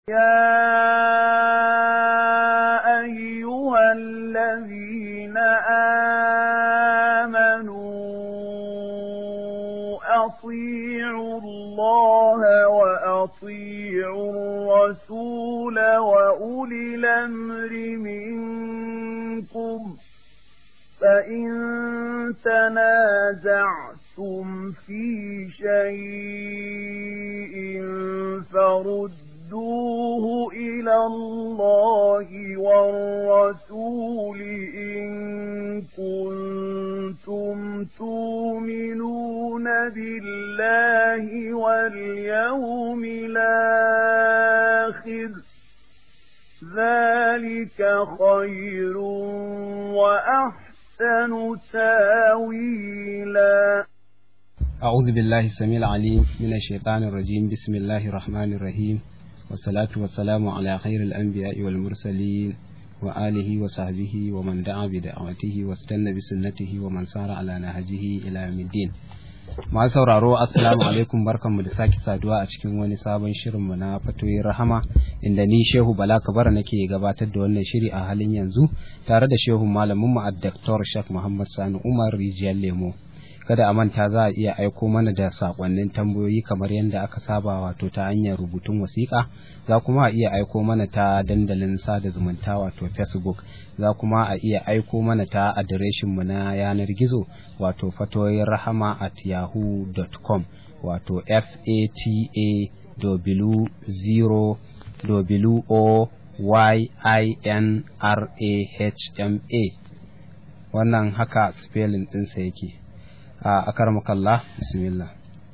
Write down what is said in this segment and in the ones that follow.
يا أيها الذين آمنوا أطيعوا الله وأطيعوا الرسول وأولي الأمر منكم فإن تنازعتم في شيء فردوه إلى الله والرسول إن كنتم تؤمنون بالله واليوم الآخر ذلك خير وأحسن تاويلا أعوذ بالله السميع العليم من الشيطان الرجيم بسم الله الرحمن الرحيم والصلاة والسلام على خير الأنبياء والمرسلين وآله وصحبه ومن دعا بدعوته واستنى بسنته ومن سار على نهجه إلى يوم الدين masu sauraro assalamu alaikum barkanmu da sake saduwa a cikin wani sabon shirinmu na fatoyin rahama inda ni shehu bala kabara nake gabatar da wannan shiri a halin yanzu tare da shehu malaminmu a Dr. Shak Muhammad Sani Umar Rijiyar Lemo kada a manta za a iya aiko mana da sakonnin tambayoyi kamar yadda aka saba wato ta hanyar rubutun wasiƙa za kuma a iya aiko mana ta dandalin sada zumunta wato facebook za kuma a iya aiko mana ta adireshin mu na yanar gizo wato fatoyin rahama at yahoo.com wato f a t a w zero w o y i n r a h m a wannan haka spelling ɗinsa yake أكرمك الله بسم الله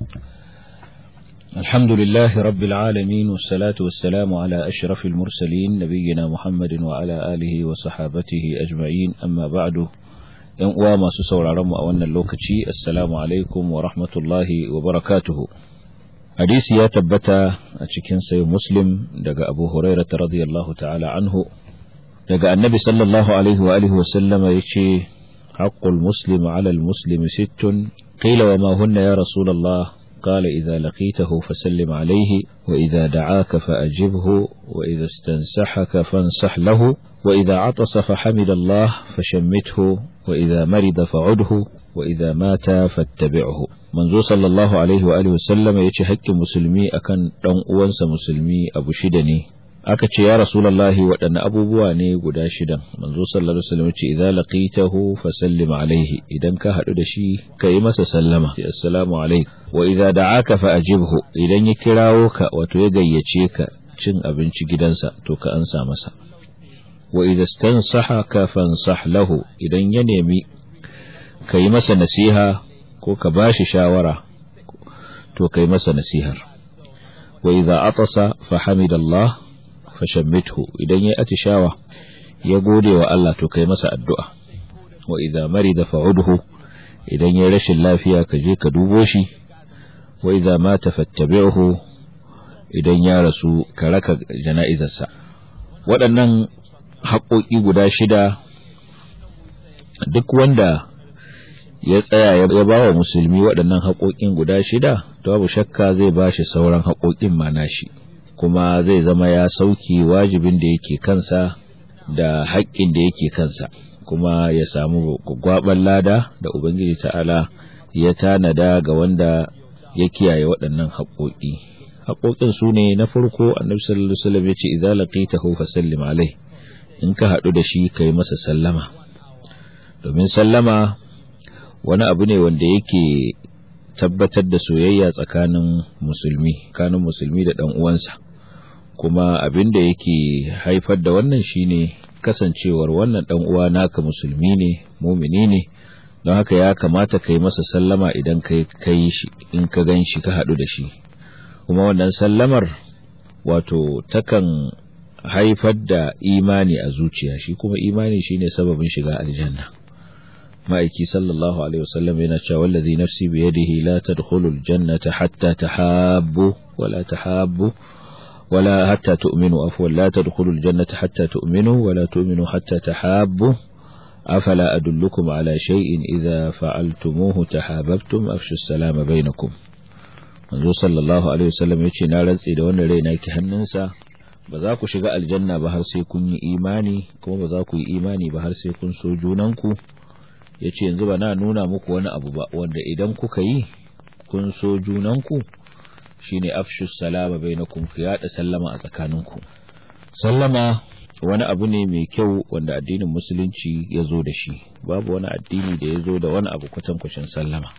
الحمد لله رب العالمين والصلاة والسلام على أشرف المرسلين نبينا محمد وعلى آله وصحابته أجمعين أما بعد ‘yan uwa masu sauraron mu a wannan lokaci assalamu alaikum wa rahmatullahi wa barakatuhu hadisi ya tabbata a cikin sayi muslim daga abu hurairata radiyallahu ta'ala anhu daga annabi sallallahu alaihi wa alihi wa sallama ya ce حق المسلم على المسلم ست قيل وما هن يا رسول الله قال إذا لقيته فسلم عليه وإذا دعاك فأجبه وإذا استنسحك فانصح له وإذا عطس فحمد الله فشمته وإذا مرض فعده وإذا مات فاتبعه منذ صلى الله عليه وآله وسلم يتحك مسلمي أكن دون أنس مسلمي أبو شدني aka ce ya rasulallahi waɗanne abubuwa ne guda shidan manzo sallallahu alaihi wasallam ce idza laqitahu fasallim alaihi idan ka haɗu da shi ka yi masa sallama assalamu alaikum wa idza da'aka fa ajibhu idan ya kirawo ka wato ya gayyace ka cin abinci gidansa to ka ansa masa wa idza stansahaka fansah lahu idan ya nemi ka yi masa nasiha ko ka bashi shawara to ka yi masa nasihar wa idza atasa fa hamidallah fashammithu idan ya atishawa ya gode wa Allah to kai masa addu'a wa idza marida fa'udhu idan ya rashin lafiya ka je ka dubo shi wa idza mata fattabi'hu idan ya rasu ka raka jana'izarsa waɗannan haƙoƙi guda shida duk wanda ya tsaya ya ba wa musulmi waɗannan haƙoƙin guda shida to babu shakka zai ba shi sauran haƙoƙin ma nashi kuma zai zama ya sauki wajibin da yake kansa da haƙƙin da yake kansa kuma ya samu gwaɓar lada da ubangiji ta'ala ya tanada ga wanda ya kiyaye waɗannan haƙoƙi haƙoƙin su ne na farko annabi sallallahu alaihi wasallam ya ce idza laqitahu fasallim alai in ka haɗu da shi kai masa sallama domin sallama wani abu ne wanda yake tabbatar da soyayya tsakanin musulmi tsakanin musulmi da ɗan uwansa kuma abin da yake haifar da wannan shine kasancewar wannan dan uwa naka musulmi ne mumini ne don haka ya kamata kai masa sallama idan kai kai shi in ka gan shi ka haɗu da shi kuma wannan sallamar wato takan haifar da imani a zuciya shi kuma imani shine sababin shiga aljanna ma'aiki sallallahu alaihi wasallam yana cewa wallazi nafsi biyadihi la tadkhulul jannata hatta tahabbu wala tahabbu ولا حتى تؤمنوا عفوا لا تدخلوا الجنة حتى تؤمنوا ولا تؤمنوا حتى تحابوا أفلا أدلكم على شيء إذا فعلتموه تحاببتم أفشوا السلام بينكم manzo sallallahu alaihi wasallam yace na rantsi da wannan raina ki hannunsa ba za ku shiga aljanna ba har sai kun yi imani kuma ba za ku yi imani ba har sai kun so junanku ya ce yanzu ba na nuna muku wani abu ba wanda idan kuka yi kun so junanku shine afshus salama bainakum ku yada sallama a tsakaninku sallama wani abu ne mai kyau wanda addinin musulunci ya zo da shi babu wani addini da ya zo da wani abu kwatankwacin sallama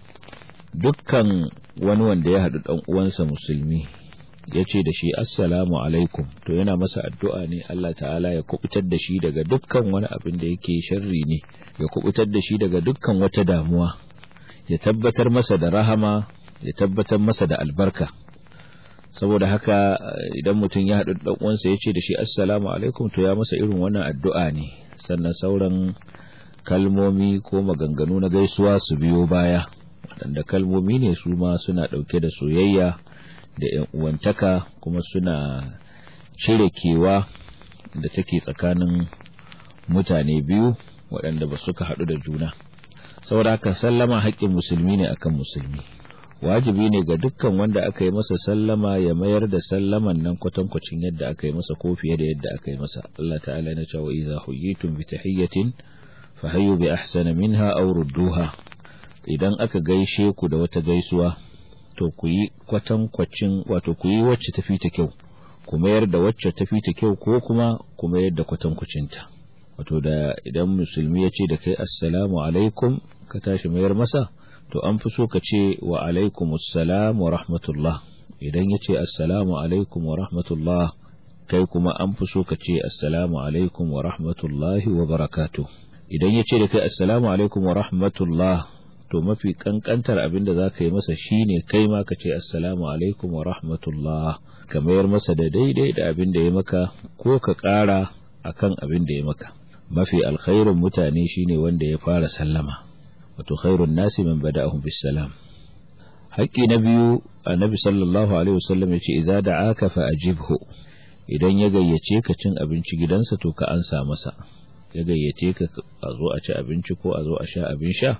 dukkan wani wanda ya haɗu ɗan uwansa musulmi ya ce da shi assalamu alaikum to yana masa addu'a ne Allah ta'ala ya kubutar da shi daga dukkan wani abin da yake sharri ne ya kubutar da shi daga dukkan wata damuwa ya tabbatar masa da rahama ya tabbatar masa da albarka saboda haka idan mutum ya haɗu ɗan uwansa ya ce da shi assalamu alaikum to ya masa irin wannan addu'a ne sannan sauran kalmomi ko maganganu na gaisuwa su biyo baya waɗanda kalmomi ne su ma suna ɗauke da soyayya da ‘yan uwantaka kuma suna cire kewa da take tsakanin mutane biyu waɗanda ba suka haɗu da juna saboda haka sallama haƙƙin musulmi ne akan musulmi wajibi ne ga dukkan wanda aka yi masa sallama ya mayar da sallaman nan kwatankwacin yadda aka yi masa ko fiye da yadda aka yi masa Allah ta'ala na cewa idza huyitum bi tahiyyatin fa hayyu bi ahsana minha aw rudduha idan aka gaishe ku da wata gaisuwa to ku yi kwatankwacin wato ku yi wacce tafi ta kyau ku mayar da wacce tafi ta kyau ko kuma ku mayar da kwatankwacinta wato da idan musulmi ya ce da kai assalamu alaikum ka tashi mayar masa to an fi so ka ce wa alaikum assalam wa rahmatullah idan ya ce assalamu alaikum wa rahmatullah kai kuma an fi so ka ce assalamu alaikum wa rahmatullahi wa barakatuh idan ya ce da kai assalamu alaikum wa rahmatullah to mafi kankantar abin da za ka yi masa shine kai ma ka ce assalamu alaikum wa rahmatullah ka mayar masa da daidai da abin da ya maka ko ka ƙara akan abin da ya maka mafi alkhairun mutane shine wanda ya fara sallama wato khairun nasi man bada'ahum bis salam haƙƙi na biyu annabi sallallahu alaihi wasallam yace idza da'aka fa ajibhu idan ya gayyace ka cin abinci gidansa to ka ansa masa ya gayyace ka a zo a ci abinci ko a zo a sha abin sha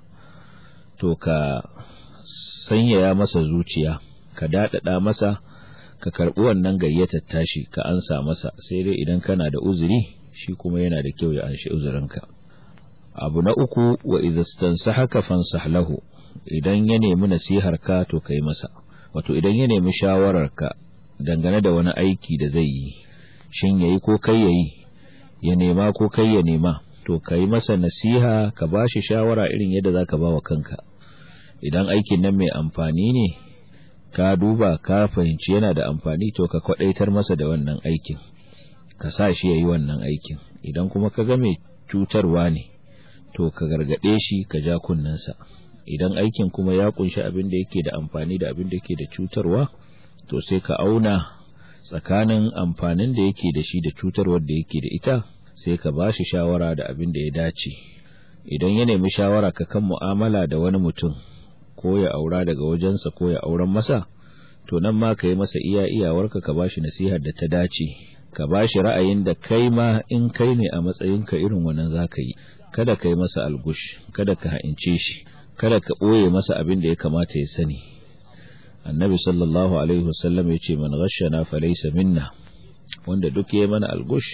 to ka sanyaya masa zuciya ka daɗaɗa masa ka karɓi wannan gayyatar tashi ka ansa masa sai dai idan kana da uzuri shi kuma yana da kyau ya anshi uzurinka abu na uku wa idastansahaka fansah lahu idan ya nemi nasihar ka to kai masa wato idan ya nemi shawarar ka dangane da wani aiki da zai yi shin yayi ko kai yayi ya nema ko kai ya nema to kai masa nasiha ka bashi shawara irin yadda zaka bawa kanka idan aikin nan mai amfani ne ka duba ka fahimci yana da amfani to ka kwadaitar masa da wannan aikin ka sa shi yayi wannan aikin idan kuma ka ga mai cutarwa ne to ka gargade shi ka ja kunnensa idan aikin kuma ya kunshi abin da yake da amfani da abin da yake da cutarwa to sai ka auna tsakanin amfanin da yake da shi da cutarwar da yake da ita sai ka ba shi shawara da abin da ya dace idan ya nemi shawara ka kan mu'amala da wani mutum ko ya aura daga wajensa ko ya auren masa to nan ma ka yi masa iya iyawarka ka ba shi nasihar da ta dace ka ba shi ra'ayin da kai ma in kai ne a matsayinka irin wannan za ka yi kada ka yi masa algush kada ka ha'ince shi kada ka ɓoye masa abin da ya kamata ya sani annabi sallallahu alaihi wasallam ya ce man ghashana falaysa minna wanda duk ya mana algush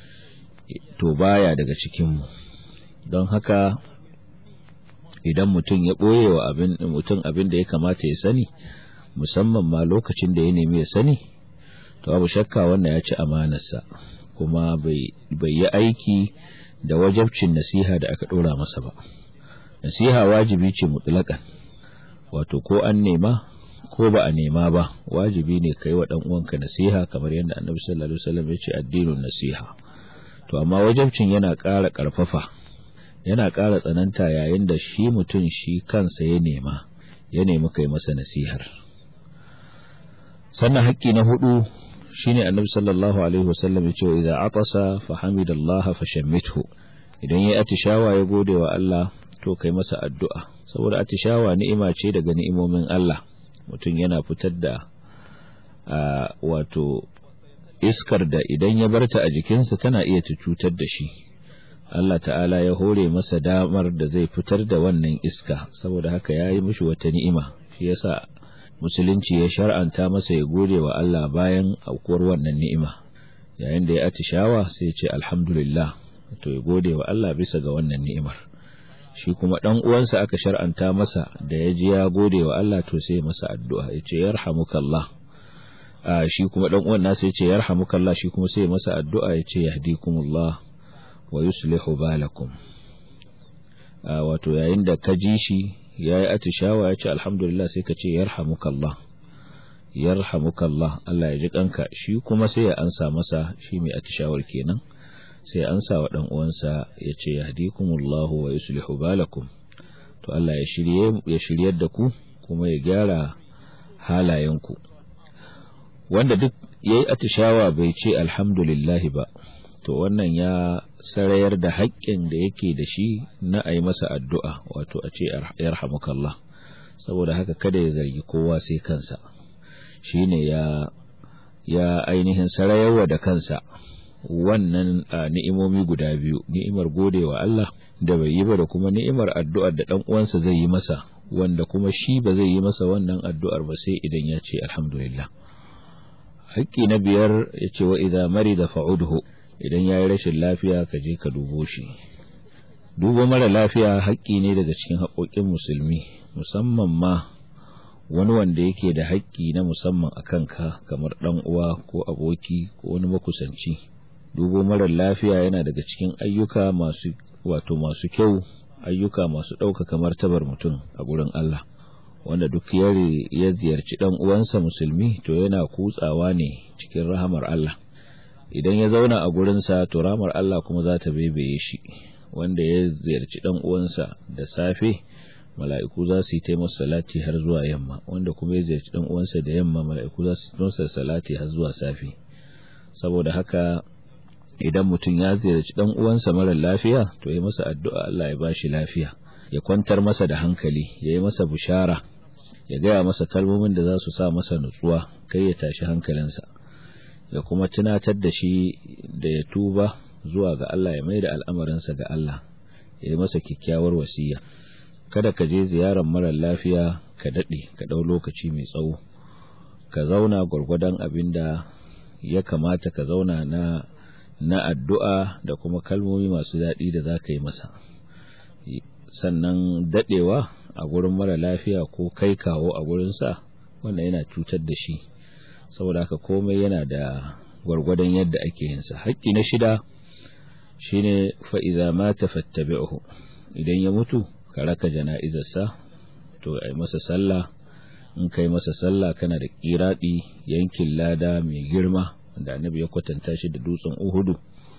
to baya daga cikin mu don haka idan mutum ya ɓoye wa abin mutum abin da ya kamata ya sani musamman ma lokacin da ya nemi ya sani to abu shakka wannan ya ci amanarsa kuma bai yi aiki da wajabcin nasiha da aka ɗora masa ba nasiha wajibi ce mutlaƙan wato ko an nema ko ba a nema ba wajibi ne kai wa ɗan uwanka nasiha kamar yadda annabi sallallahu alaihi wasallam ya ce addinin nasiha to amma wajabcin yana ƙara ƙarfafa yana ƙara tsananta yayin da shi mutum shi kansa ya nema ya nemi kai masa nasihar sannan haƙƙi na hudu shine annabi sallallahu alaihi wasallam ya ce idza atasa fa hamidallaha fa shammithu idan yayi atishawa ya gode wa Allah to kai masa addu'a saboda atishawa ni'ima ce daga ni'imomin Allah mutum yana fitar da wato iskar da idan ya barta a jikinsa tana iya cutar da shi Allah ta'ala ya hore masa damar da zai fitar da wannan iska saboda haka ya yi mishi wata ni'ima shi yasa musulunci ya shar'anta masa ya gode wa Allah bayan aukuwar wannan ni'ima yayin da ya atishawa sai ya ce alhamdulillah to ya gode wa Allah bisa ga wannan ni'imar shi kuma dan uwansa aka shar'anta masa da ya ji ya gode wa Allah to sai masa addu'a ya ce yarhamukallah shi kuma dan uwan nasa ya ce yarhamukallah shi kuma sai masa addu'a ya ce yahdikumullah wa yuslihu balakum wato yayin da ka ji shi yayi atishawa ya ce alhamdulillah sai ka ce yarhamukallah yarhamukallah Allah ya ji kanka shi kuma sai ya ansa masa shi mai atishawar kenan sai an sa wa ɗan uwansa ya ce yahdikumullahu wa yuslihu balakum to Allah ya shirye ya shiryar da ku kuma ya gyara halayenku wanda duk yayi atishawa bai ce alhamdulillah ba to wannan ya sarayar da haƙƙin da yake da shi na a yi masa addu'a wato a ce yarhamukallah saboda haka kada ya zargi kowa sai kansa shine ya ya ainihin sarayarwa da kansa wannan ni'imomi guda biyu ni'imar godewa Allah da bai yi ba da kuma ni'imar addu'ar da dan uwansa zai yi masa wanda kuma shi ba zai yi masa wannan addu'ar ba sai idan ya ce alhamdulillah haƙƙi na biyar ya ce wa idza marida fa'udhu idan ya yi rashin lafiya ka je ka dubo shi dubo mara lafiya haƙƙi ne daga cikin haƙoƙin musulmi musamman ma wani wanda yake da haƙƙi na musamman a kanka kamar ɗan uwa ko aboki ko wani makusanci dubo marar lafiya yana daga cikin ayyuka masu wato masu kyau ayyuka masu ɗaukaka martabar mutum a gurin Allah wanda duk yare ya ziyarci ɗan uwansa musulmi to yana kutsawa ne cikin rahamar Allah idan ya zauna a gurinsa to rahamar Allah kuma za ta bebeye shi wanda ya ziyarci ɗan uwansa da safe mala'iku za su yi ta masa salati har zuwa yamma wanda kuma ya ziyarci ɗan uwansa da yamma mala'iku za su masa salati har zuwa safe saboda haka idan mutum ya ziyarci dan uwansa mara lafiya to yi masa addu'a Allah ya bashi lafiya ya kwantar masa da hankali ya yi masa bushara ya gaya masa kalmomin da za su sa masa nutsuwa kai ya tashi hankalinsa ya kuma tunatar da shi da ya tuba zuwa ga Allah ya mai da al'amarinsa ga Allah ya yi masa kyakkyawar wasiya kada ka je ziyarar mara lafiya ka daɗe ka ɗau lokaci mai tsawo ka zauna gwargwadon abin da ya kamata ka zauna na na addu'a da kuma kalmomi masu daɗi da za ka yi masa sannan daɗewa a gurin mara lafiya ko kai kawo a gurinsa wannan yana cutar da shi saboda haka komai yana da gwargwadon yadda ake yinsa haƙƙi na shida shine fa'iza mata fattabi'uhu idan ya mutu ka raka jana'izarsa to ai masa sallah in kai masa sallah kana da kiraɗi yankin lada mai girma da annabi ya kwatanta shi da dutsen uhudu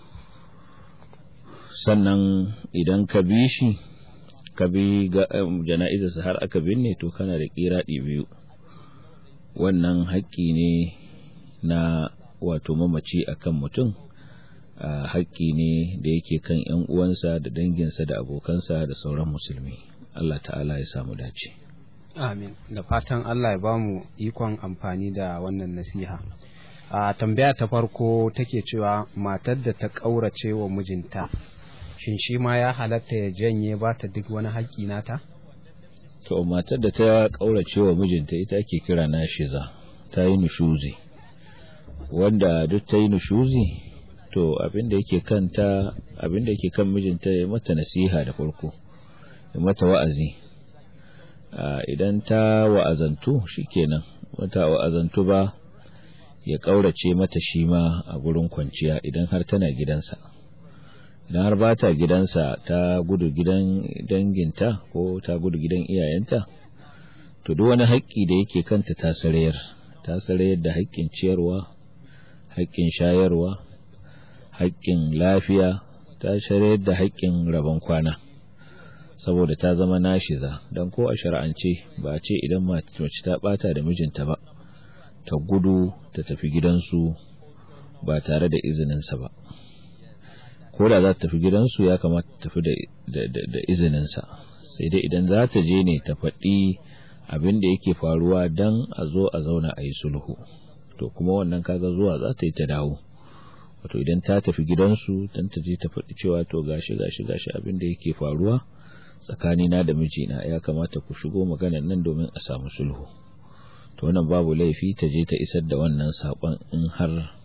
sannan idan ka bi shi ka bi jana'izarsa har aka binne to kana da kiraɗi biyu wannan haƙƙi ne na wato mamaci akan mutum haƙƙi ne da yake kan ‘yan uwansa da danginsa da abokansa da sauran musulmi Allah ta'ala ya samu dace amin da fatan Allah ya bamu ikon amfani da wannan nasiha a tambaya ta farko take cewa matar da ta ƙaurace wa mijinta shin shi ma ya halatta ya janye ba ta duk wani haƙƙi nata to matar da ta ƙaurace wa mijinta ita ake kira nashiza ta yi nushuzi wanda duk ta yi nushuzi to abin da yake kanta abin da yake kan mijinta ya mata nasiha da farko ya mata wa'azi idan ta wa'azantu shikenan mata wa'azantu ba ya ƙaurace mata shi ma a gurin kwanciya idan har tana gidansa idan har ba ta gidansa ta gudu gidan danginta ko ta gudu gidan iyayenta to duk wani haƙƙi da yake kanta ta sarayar ta sarayar da haƙƙin ciyarwa haƙƙin shayarwa haƙƙin lafiya ta sarayar da haƙƙin rabon kwana saboda ta zama nashiza don ko a shar'ance ba a ce idan mace ta ɓata da mijinta ba ta gudu ta tafi gidansu ba tare da izininsa ba ko da za ta tafi gidansu ya kamata ta tafi da izininsa sai dai idan za ta je ne ta faɗi abin da yake faruwa don a zo a zauna a yi sulhu to kuma wannan kaga zuwa za ta yi ta dawo wato idan ta tafi gidansu don ta je ta faɗi cewa to gashi gashi gashi abin da yake faruwa tsakanina da mijina ya kamata ku shigo maganar nan domin a samu sulhu to wannan babu laifi ta je ta isar da wannan saƙon in har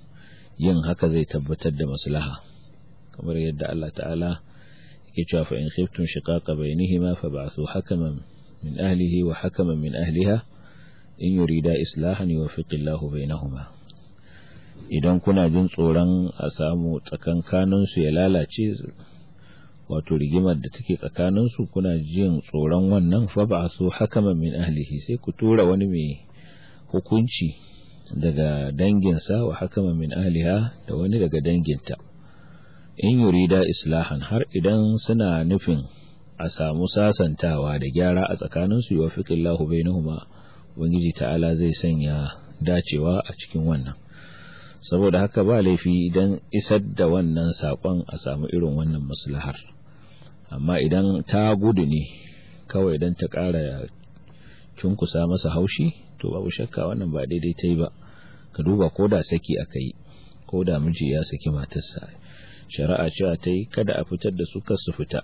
yin haka zai tabbatar da maslaha kamar yadda Allah ta'ala yake cewa fa in khiftum shiqaqa bainihima fab'athu hakaman min ahlihi wa hakaman min ahliha in yurida islahan yuwaffiqillahu bainahuma idan kuna jin tsoron a samu tsakankanin su ya lalace wato rigimar da take tsakanin su kuna jin tsoron wannan fab'athu hakaman min ahlihi sai ku tura wani mai hukunci daga danginsa wa hakaman min ahliha da wani daga danginta in yurida islahan har idan suna nufin a samu sasantawa da gyara a tsakaninsu yi wafiƙillahu bainahuma ubangiji ta'ala zai sanya dacewa a cikin wannan saboda haka ba laifi idan isar da wannan saƙon a samu irin wannan maslahar amma idan ta gudu ne kawai idan ta ƙara cunkusa masa haushi to babu shakka wannan ba daidai ta yi ba ka duba ko da saki aka yi ko da miji ya saki matarsa shari'a cewa ta yi kada a fitar da su kar su fita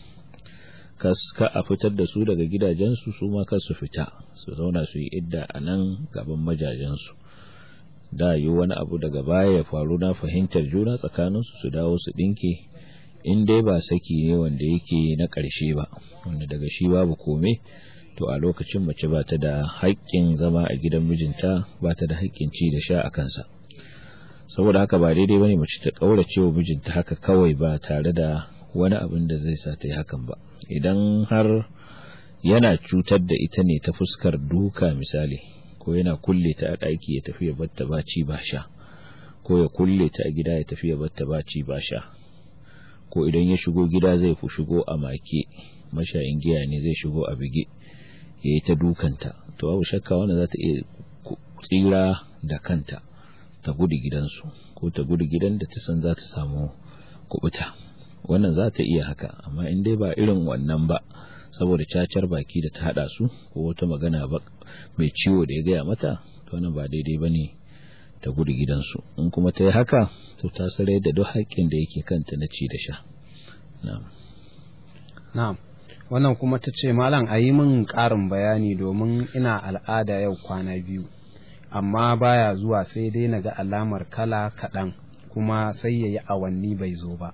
ka a fitar da su daga gidajensu su ma kar su fita su zauna su yi idda a nan gaban majajensu da yi wani abu daga baya ya faru na fahimtar juna tsakaninsu su dawo su ɗinke in dai ba saki ne wanda yake na ƙarshe ba wanda daga shi babu kome to a lokacin mace ba ta da haƙƙin zama a gidan mijinta ba ta da haƙƙin ci da sha a kansa saboda haka ba daidai bane mace ta kaurace wa mijinta haka kawai ba tare da wani abin da zai sa ta yi hakan ba idan har yana cutar da ita ne ta fuskar duka misali ko yana kulle ta a ɗaki ya tafi ya batta ba ci ba sha ko ya kulle ta a gida ya tafi ya batta ba ci ba sha ko idan ya shigo gida zai fi shigo a make mashayin giya ne zai shigo a bige ya yi ta dukanta to babu shakka wanda za ta iya tsira da kanta ta gudu gidansu ko ta gudu gidan da ta san za ta samu kubuta wannan za ta iya haka amma in dai ba irin wannan ba saboda cacar baki da ta hada su ko wata magana ba mai ciwo da ya gaya mata to wannan ba daidai ba ne ta gudu gidansu in kuma ta yi haka to ta sarai da duk haƙƙin da yake kanta na ci da sha na'am na'am wannan kuma ta ce malam a yi min ƙarin bayani domin ina al'ada yau kwana biyu amma baya zuwa sai dai na ga alamar kala kaɗan kuma sai ya yi awanni bai zo ba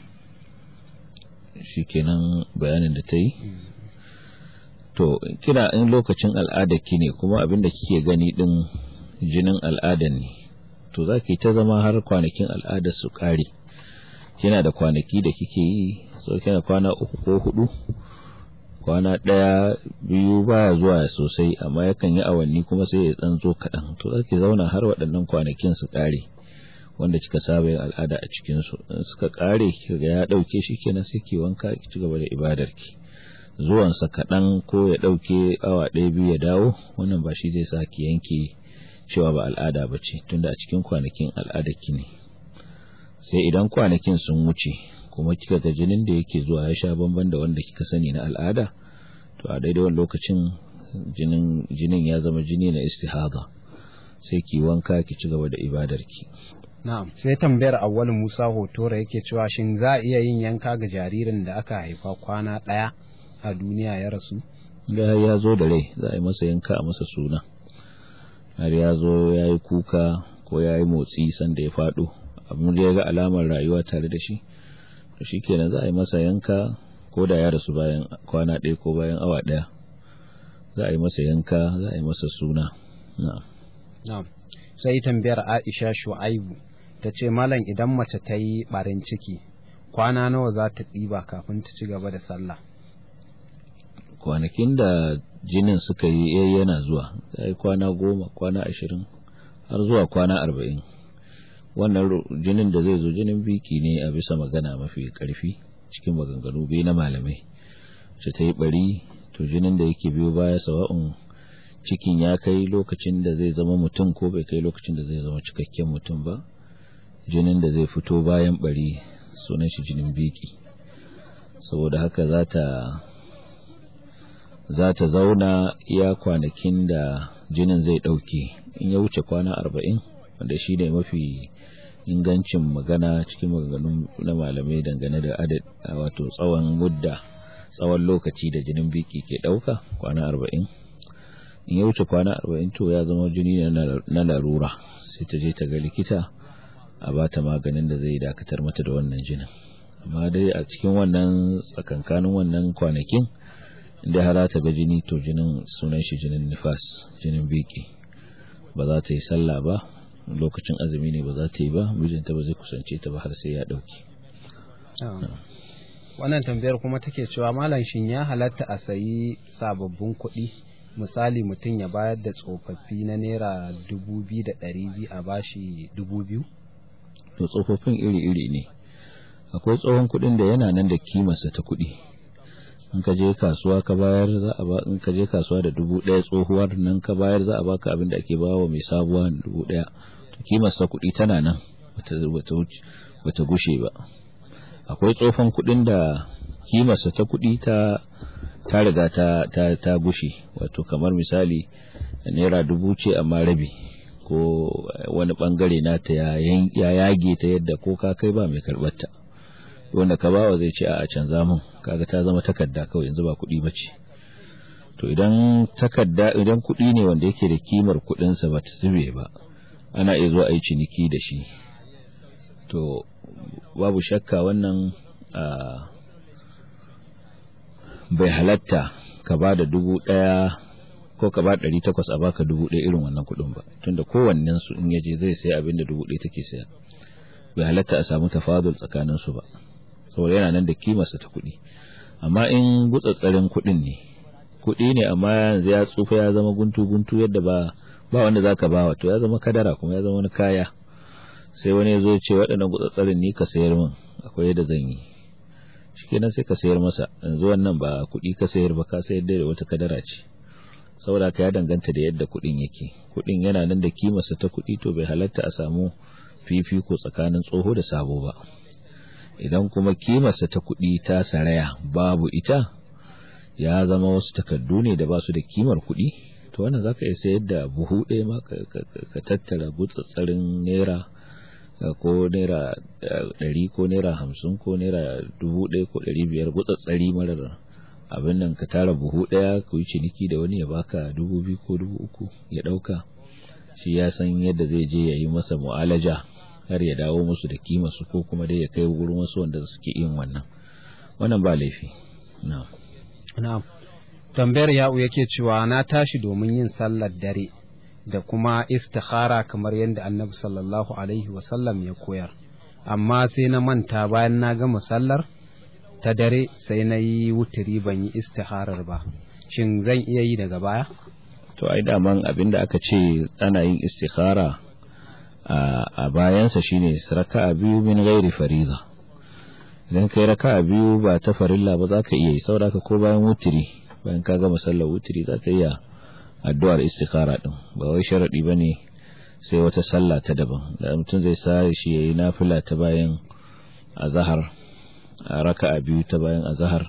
shi kenan bayanin da ta yi to kina in lokacin al'ada ki ne kuma abin da kike gani din jinin al'adan ne to za ki ta zama har kwanakin al'adar su ƙare kina da kwanaki da kike yi so kina kwana uku ko hudu kwana ɗaya biyu baya zuwa sosai amma yakan yi awanni kuma sai ya ɗan zo kaɗan to za ki zauna har waɗannan kwanakin su ƙare wanda kika saba yin al'ada a cikin su suka ƙare kika ga ya ɗauke shi kenan sai ki wanka ki ci gaba da ibadar ki zuwansa kaɗan ko ya ɗauke awa ɗaya biyu ya dawo wannan ba shi zai sa ki yanke cewa ba al'ada ba ce tunda a cikin kwanakin al'adar ki ne sai idan kwanakin sun wuce kuma kika ga jinin da yake zuwa ya sha bamban da wanda kika sani na al'ada to a daidai wani lokacin jinin jinin ya zama jini na istihada sai ki wanka ki ci gaba da ibadarki na'am sai tambayar awwal Musa Hotora yake cewa shin za a iya yin yanka ga jaririn da aka haifa kwana ɗaya a duniya ya rasu da ya zo da rai za a yi masa yanka a masa suna har ya zo ya yi kuka ko ya yi motsi sanda ya faɗo abin da ya ga alamar rayuwa tare da shi to shi kenan za a yi masa yanka ko da ya rasu bayan kwana ɗaya ko bayan awa ɗaya za a yi masa yanka za a yi masa suna na'am sai tambayar Aisha Shu'aibu ta ce malam idan mace ta yi ɓarin ciki kwana nawa za ta ɗiba kafin ta ci gaba da sallah kwanakin da jinin suka yi yana zuwa ya yi kwana goma kwana ashirin har zuwa kwana arba'in wannan jinin da zai zo jinin biki ne a bisa magana mafi karfi cikin maganganu biyu na malamai ce ta yi bari to jinin da yake biyo baya sawa'un cikin ya kai lokacin da zai zama mutum ko bai kai lokacin da zai zama cikakken mutum ba jinin da zai fito bayan bari sunan shi jinin biki saboda haka za ta za ta zauna iya kwanakin da jinin zai ɗauke in ya wuce kwana arba'in wanda shi ne mafi ingancin magana cikin maganganun na malamai dangane da adad wato tsawon mudda tsawon lokaci da jinin biki ke ɗauka kwana arba'in in ya wuce kwana arba'in to ya zama jini na larura sai ta je ta ga likita a bata maganin da zai dakatar mata da wannan jinin amma dai a cikin wannan tsakankanin wannan kwanakin inda har ta ga jini to jinin sunan shi jinin nifas jinin biki ba za ta yi sallah ba lokacin azumi ne ba za ta yi ba mijinta ba zai kusance ta ba har sai ya dauki wannan tambayar kuma take cewa malam shin ya halatta a sayi sababbin kuɗi misali mutum ya bayar da tsofaffi na naira dubu biyu da ɗari biyu a bashi dubu biyu to tsofaffin iri-iri ne akwai tsohon kuɗin da yana nan da kimarsa ta kuɗi in ka je kasuwa ka bayar za a ba in ka je kasuwa da dubu ɗaya tsohuwar nan ka bayar za a baka abin da ake bawa mai sabuwa dubu ɗaya to kimarsa kuɗi tana nan bata gushe ba akwai tsofan kuɗin da kimarsa ta kuɗi ta ta riga ta ta ta gushe wato kamar misali naira dubu ce amma rabi ko wani bangare nata ya ya yage ta yadda ko ka kai ba mai karbar ta wanda ka bawa zai ce a canza mun kaga ta zama takarda kawai yanzu ba kuɗi bace to idan takarda idan kuɗi ne wanda yake da kimar kuɗin sa bata zube ba ana iya zuwa a yi ciniki da shi to babu shakka wannan bai halatta ka ba da dubu ɗaya ko ka ba ɗari takwas a baka dubu ɗaya irin wannan kuɗin ba tunda kowannen su in yaje zai sai abin da dubu ɗaya take saya bai halatta a samu tafadul tsakanin su ba saboda yana nan da kimarsa ta kuɗi amma in gutsatsarin kuɗin ne kuɗi ne amma yanzu ya tsufa ya zama guntu guntu yadda ba ba wanda zaka ba wa to ya zama kadara kuma ya zama wani kaya sai wani ya zo ce waɗannan gutsatsarin ni ka sayar min akwai yadda zan yi shikenan sai ka sayar masa yanzu wannan ba kuɗi ka sayar ba ka sayar da wata kadara ce saboda ka ya danganta da yadda kuɗin yake kuɗin yana nan da kimarsa ta kuɗi to bai halatta a samu fifiko tsakanin tsoho da sabo ba idan kuma kimarsa ta kuɗi ta saraya babu ita ya zama wasu takardu ne da ba su da kimar kuɗi to wannan zaka iya sayar da buhu ɗaya ma ka tattara gutsatsarin naira ko naira ɗari ko naira hamsin ko naira dubu ɗaya ko ɗari biyar gutsatsari marar abin nan ka tara buhu ɗaya ku yi ciniki da wani ya baka dubu biyu ko dubu uku ya ɗauka shi ya san yadda zai je ya yi masa mu'alaja har ya dawo musu da kima su ko kuma dai ya kai wurin wasu wanda suke yin wannan wannan ba laifi na'am na'am tambayar ya'u yake cewa na tashi domin yin sallar dare da kuma istikhara kamar yadda annabi sallallahu alaihi wasallam ya koyar amma sai na manta bayan na gama sallar ta dare sai na yi wuturi ban yi istikharar ba shin zan iya yi daga baya to ai daman abinda aka ce ana yin istikhara a bayansa shine raka'a biyu min ghairi fariza idan kai raka'a biyu ba ta farilla ba za ka iya yi saboda ko bayan wuturi bayan ka gama sallar wuturi za ka iya addu'ar istikhara din ba wai sharadi bane sai wata sallah ta daban da mutum zai sa shi yayi nafila ta bayan azhar raka'a biyu ta bayan azhar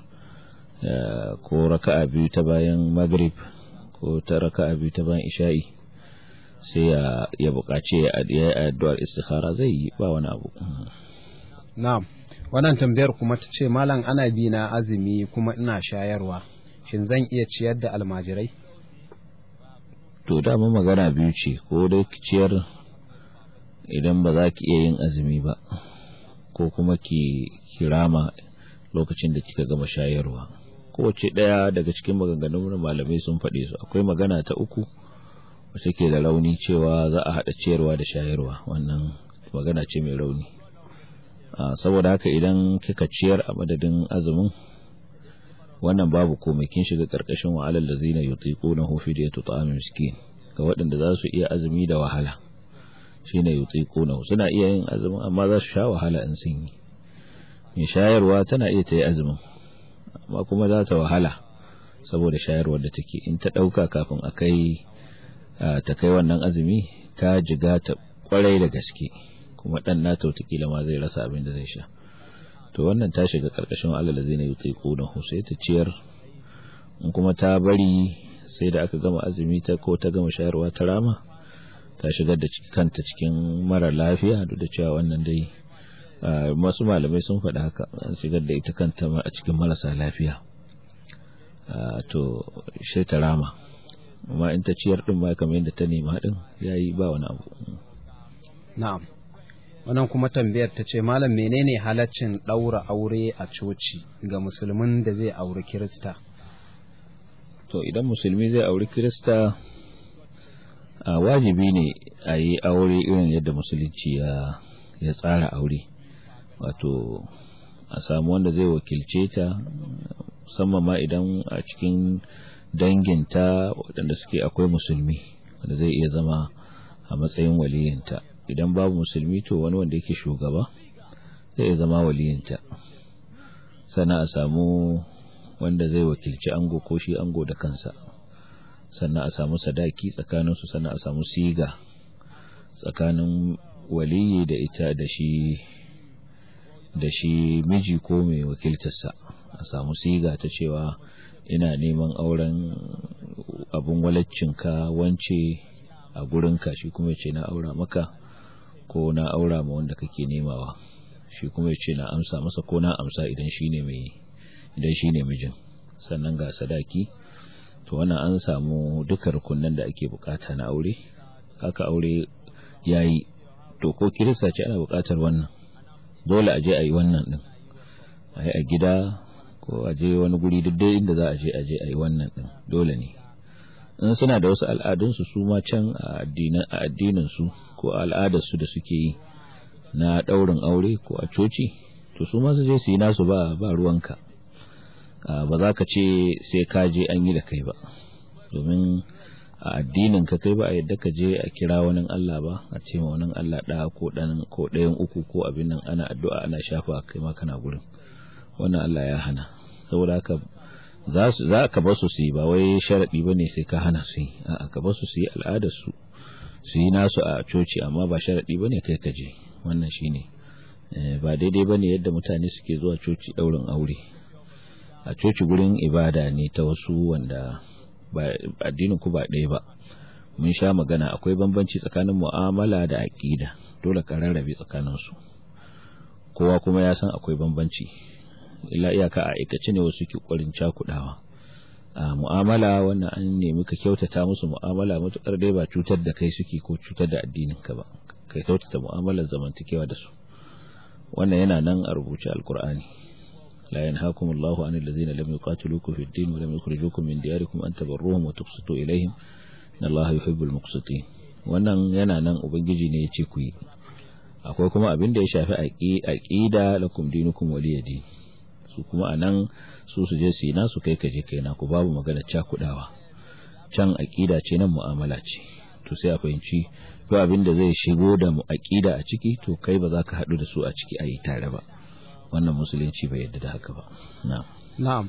ko raka'a biyu ta bayan maghrib ko ta raka'a biyu ta bayan isha'i sai ya ya buƙaci ya yi addu'ar istikhara zai yi ba wani abu na'am wannan tambayar kuma ta ce malam ana bi na azumi kuma ina shayarwa shin zan iya ciyar da almajirai to dama magana biyu ce ko dai ciyar idan ba za ki iya yin azumi ba ko kuma ki kirama lokacin da kika gama shayarwa kowace ɗaya daga cikin maganganun malamai sun faɗe su akwai magana ta uku wacce ke da rauni cewa za a haɗa ciyarwa da shayarwa wannan magana ce mai rauni saboda haka idan kika ciyar a madadin azumin wannan babu komai kin shiga karkashin wa'alal ladzina yutiqunahu fidyatu ta'am miskin ga waɗanda za su iya azumi da wahala shine yutiqunahu suna iya yin azumin amma za su sha wahala in sun yi mai shayarwa tana iya ta yi azumin amma kuma za ta wahala saboda shayarwar da take in ta ɗauka kafin a kai ta kai wannan azumi ta jiga ta kwarai da gaske kuma ɗan nata wataƙila ma zai rasa abin da zai sha to wannan ta shiga karkashin Allah zai na yutai ƙunahu sai ta ciyar in kuma ta bari sai da aka gama azumi ta ko ta gama shayarwa ta rama ta shigar da kanta cikin mara lafiya duk da cewa wannan dai masu malamai sun faɗi haka an shigar da ita kanta a cikin marasa lafiya to sai ta rama amma in ta ciyar din ma kamar yadda ta nema din yayi ba wani abu na'am wannan kuma tambayar ta ce malam menene halaccin ɗaura aure a coci ga musulmin da zai auri kirista to idan musulmi zai auri kirista a wajibi ne a yi aure irin yadda musulunci ya ya tsara aure wato a samu wanda zai wakilce ta musamman ma idan a cikin danginta waɗanda suke akwai musulmi wanda zai iya zama a matsayin waliyinta idan babu musulmi to wani wanda yake shugaba zai iya zama waliyinta sannan a samu wanda zai wakilci ango ko shi ango da kansa sannan a samu sadaki tsakaninsu sannan a samu siga tsakanin waliyi da ita da shi da shi miji ko mai wakiltarsa a samu siga ta cewa ina neman auren abun walaccinka wance a gurinka shi kuma ce na aura maka ko na aura ma wanda kake nemawa shi kuma ce na amsa masa ko na amsa idan shine mai idan shine mijin sannan ga sadaki to wannan an samu duka rukunan da ake bukata na aure haka aure yayi to ko kirista ce ana bukatar wannan dole a je a yi wannan din a yi a gida ko a je wani guri duk dai inda za a je a je a yi wannan din dole ne in suna da wasu al'adunsu su ma can a addinin su ko al'adarsu da suke yi na daurin aure ko a coci to su ma su je su yi nasu ba ba ruwanka ba za ka ce sai ka je an yi da kai ba domin a addinin ka kai ba a yadda ka je a kira wani Allah ba a ce ma wani Allah ɗaya ko ɗan ko ɗayan uku ko abin nan ana addu'a ana shafa kai ma kana gurin wannan Allah ya hana saboda haka za su za ka bar su su yi ba wai sharadi bane sai ka hana su yi a'a ka bar su su yi al'adar su su yi nasu a coci amma ba sharadi bane kai ka je wannan shine ba daidai bane yadda mutane suke zuwa coci daurin aure a coci gurin ibada ne ta wasu wanda addinin ku ba ɗaya ba mun sha magana akwai bambanci tsakanin mu'amala da aƙida dole ka rarrabe tsakanin su kowa kuma ya san akwai bambanci illa iyaka a aikace ne wasu ke ƙwarin cakudawa a mu'amala wannan an nemi ka kyautata musu mu'amala matukar dai ba cutar da kai suke ko cutar da addinin ka ba kai kyautata mu'amalar zamantakewa da su wannan yana nan a rubuce alkur'ani لا ينهاكم الله عن الذين لم يقاتلوكم في الدين ولم يخرجوكم من دياركم أن تبروهم وتقسطوا إليهم إن الله يحب المقسطين wannan yana nan ubangiji ne ya ce ku yi akwai kuma abin da ya shafi aqida lakum dinukum waliyadi su kuma anan su su je su yi nasu kai kaje kai na ku babu magana cakudawa can aqida ce nan mu'amala ce to sai a fahimci to abin da zai shigo da aqida a ciki to kai ba za ka haɗu da su a ciki a yi tare ba wannan musulunci bai yadda da haka ba na'am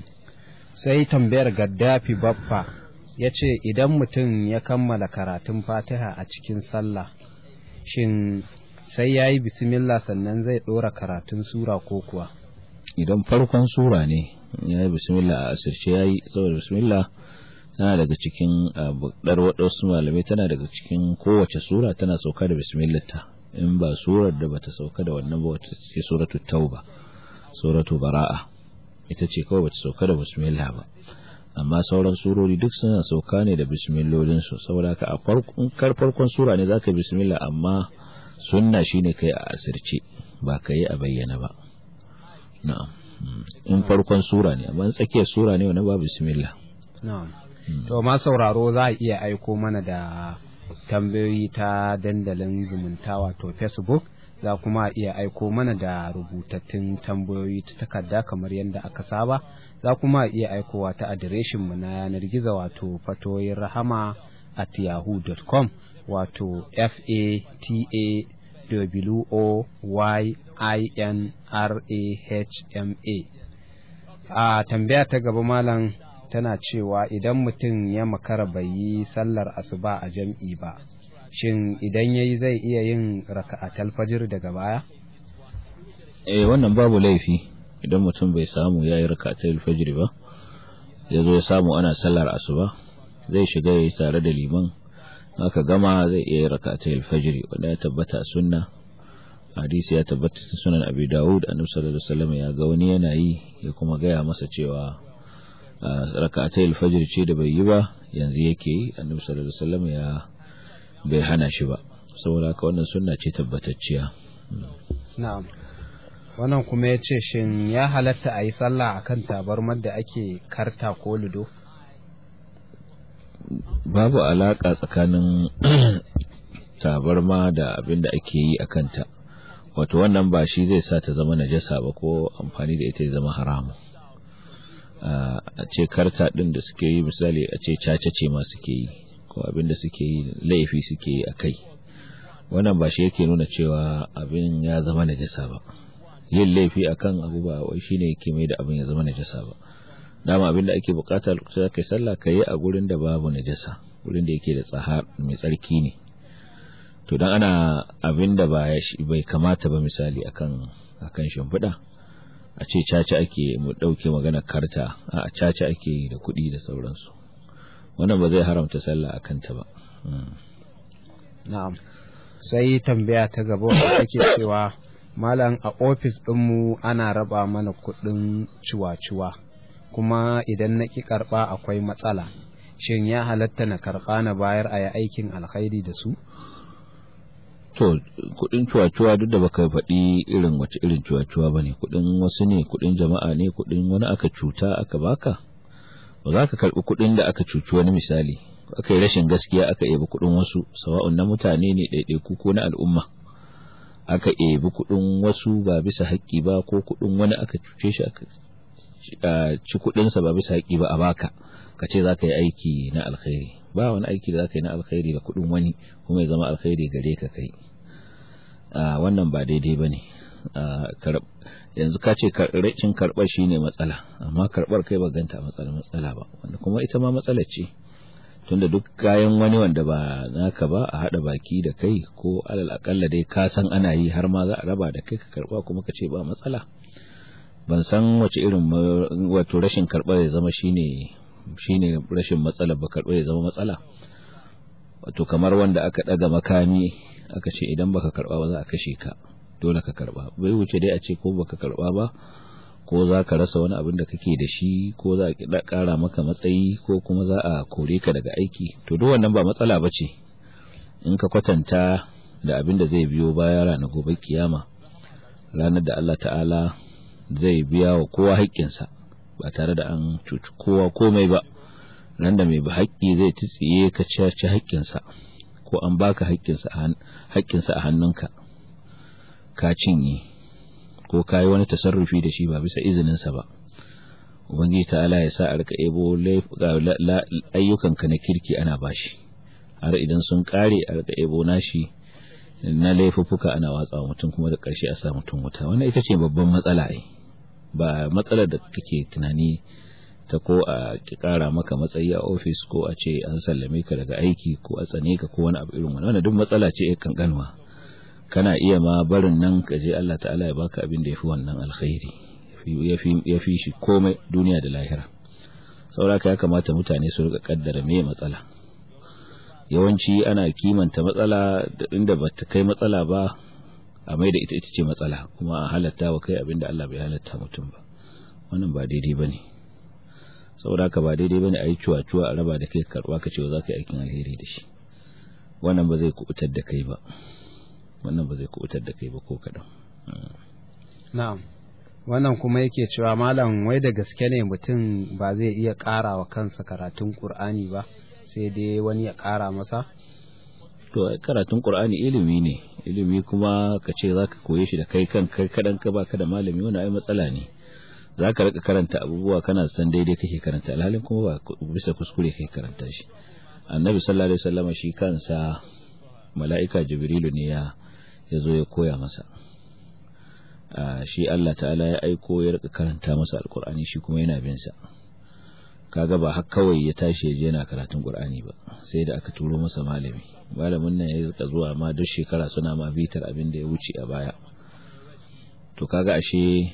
sai tambayar gaddafi baffa ya ce idan mutum ya kammala karatun fatiha a cikin sallah shin sai ya yi bismillah sannan zai ɗora karatun sura ko kuwa idan farkon sura ne ya yi bismillah a asirce ya yi saboda bismillah tana daga cikin ɗar waɗansu malamai tana daga cikin kowace sura tana sauka da bismillah ta in ba surar da bata sauka da wannan ba wata ce suratul tauba suratu bara'a ita ce kawai bata sauka da bismillah ba amma sauran surori duk suna sauka ne da bismillolin su saboda haka a farkon kar farkon sura ne zaka bismillah amma sunna shine kai a asirce ba kai a bayyana ba na'am in farkon sura ne amma tsakiyar sura ne wannan ba bismillah na'am to ma sauraro za a iya aiko mana da tambayoyi ta dandalin zumunta wato facebook za kuma iya aiko mana da rubutattun tambayoyi ta takarda kamar yadda aka saba za kuma iya aikowa ta adireshinmu na yanar gizo wato fatoyin rahama at yahoo.com wato f a t a w o y i n r a h m a a tambaya ta gaba malam tana cewa idan mutum ya makara bai yi sallar asuba a jam'i ba shin idan yayi zai iya yin raka'atal fajr daga baya eh wannan babu laifi idan mutum bai samu yayi raka'atal fajr ba ya zo ya samu ana sallar asuba zai shiga yayi tare da liman aka gama zai iya yin raka'atal fajr wanda ya tabbata a sunna hadisi ya tabbata cikin sunan abi dawud annabi sallallahu alaihi wasallam ya ga wani yana yi ya kuma gaya masa cewa raka'atai alfajr ce da bai yi ba yanzu yake yi annabi sallallahu alaihi wasallam ya bai hana shi ba saboda haka wannan sunna ce tabbatacciya na'am wannan kuma ya ce shin ya halatta a yi sallah a kan tabarmar da ake karta ko ludo babu alaƙa tsakanin tabarma da abin da ake yi a kanta wato wannan ba shi zai sa ta zama najasa ba ko amfani da ita ya zama haramu a ce karta ɗin da suke yi misali a ce caca ce ma suke yi ko abin da suke yi laifi suke yi a kai wannan ba shi yake nuna cewa abin ya zama najasa ba yin laifi akan abu ba wai shine yake mai da abin ya zama najasa ba dama abin da ake bukata lokacin da kai sallah kai a gurin da babu najasa gurin da yake da tsahar mai tsarki ne to dan ana abin da ba bai kamata ba misali akan akan shimfiɗa a ce caca ake mu dauke magana karta a caca ake da kuɗi da sauransu wannan ba zai haramta sallah akan ta ba na'am sai tambaya ta gaba wanda ake cewa malam a ofis ɗinmu ana raba mana kuɗin ciwa-ciwa kuma idan na ƙi karɓa akwai matsala shin ya halatta na karɓa na bayar a yi aikin alkhairi da su to kuɗin ciwa-ciwa duk da baka faɗi irin wace irin ciwa-ciwa ba ne kuɗin wasu ne kuɗin jama'a ne kuɗin wani aka cuta aka baka ba za ka karɓi kuɗin da aka cuci wani misali aka yi rashin gaskiya aka yabi kuɗin wasu sawa'un na mutane ne ɗaiɗaiku ko na al'umma aka ebi kuɗin wasu ba bisa haƙƙi ba ko kuɗin wani aka cuce shi aka ci kuɗinsa ba bisa haƙƙi ba a baka ka ce za ka yi aiki na alkhairi ba wani aiki da za ka yi na alkhairi da kuɗin wani kuma ya zama alkhairi gare ka kai wannan ba daidai ba ne yanzu ka ce cin karɓar shi ne matsala amma karɓar kai ba ganta matsala matsala ba wanda kuma ita ma matsala ce tunda duk kayan wani wanda ba naka ba a hada baki da kai ko alal akalla dai ka san ana yi har ma za a raba da kai ka karba kuma ka ce ba matsala ban san wace irin wato rashin karba ya zama shine shine rashin matsala ba karba ya zama matsala wato kamar wanda aka daga makami aka ce idan baka karba ba za a kashe ka dole ka karba bai wuce dai a ce ko baka karba ba ko za ka rasa wani abin da kake da shi ko za a ƙara maka matsayi ko kuma za a kore ka daga aiki to duk wannan ba matsala ba ce in ka kwatanta da abin da zai biyo baya ranar gobe kiyama ranar da Allah ta'ala zai biya wa kowa haƙƙinsa ba tare da an cuci kowa komai ba ran da mai haƙƙi zai tsiye ka ci haƙƙinsa ko an baka haƙƙinsa a hannunka ka cinye ko ka yi wani tasarrufi da shi ba bisa izininsa ba ubangiji ta'ala ya sa a rika ebo ayyukanka na kirki ana bashi har idan sun kare a rika ebo nashi na laifuffuka ana watsa mutum kuma da ƙarshe a sa mutum wuta wannan ita ce babban matsala ai ba matsalar da kake tunani ta ko a kara maka matsayi a ofis ko a ce an sallame ka daga aiki ko a tsane ka ko wani abu irin wannan duk matsala ce kankanwa kana iya ma barin nan ka je Allah ta'ala ya baka abin da yafi wannan alkhairi ya fi shi komai duniya da lahira sauraka ya kamata mutane su rika kaddara me matsala yawanci ana kimanta matsala da inda ba ta kai matsala ba a mai da ita ita ce matsala kuma a halatta wa kai abin da Allah bai halatta mutum ba wannan ba daidai ba ne sauraka ba daidai ba ne a yi cuwa-cuwa a raba da kai karba ka cewa za ka yi aikin alheri da shi wannan ba zai kubutar da kai ba wannan ba zai kubutar da kai ba ko kaɗan. Na'am. Wannan kuma yake cewa malam wai da gaske ne mutum ba zai iya ƙara wa kansa karatun Ƙur'ani ba sai dai wani ya ƙara masa? To karatun Ƙur'ani ilimi ne, ilimi kuma ka ce za ka koye shi da kai kan kai kaɗan ka baka da malami wani ai matsala ne. Za ka rika karanta abubuwa kana san daidai kake karanta alhalin kuma ba bisa kuskure kai karanta shi. Annabi sallallahu alaihi wasallam shi kansa mala'ika Jibrilu ne ya ya zo ya koya masa shi Allah ta'ala ya aiko ya rika karanta masa alkur'ani shi kuma yana bin sa kaga ba har kawai ya tashi ya je yana karatun qur'ani ba sai da aka turo masa malami malamin nan ya rika zuwa ma duk shekara suna ma bitar abin da ya wuce a baya to kaga ashe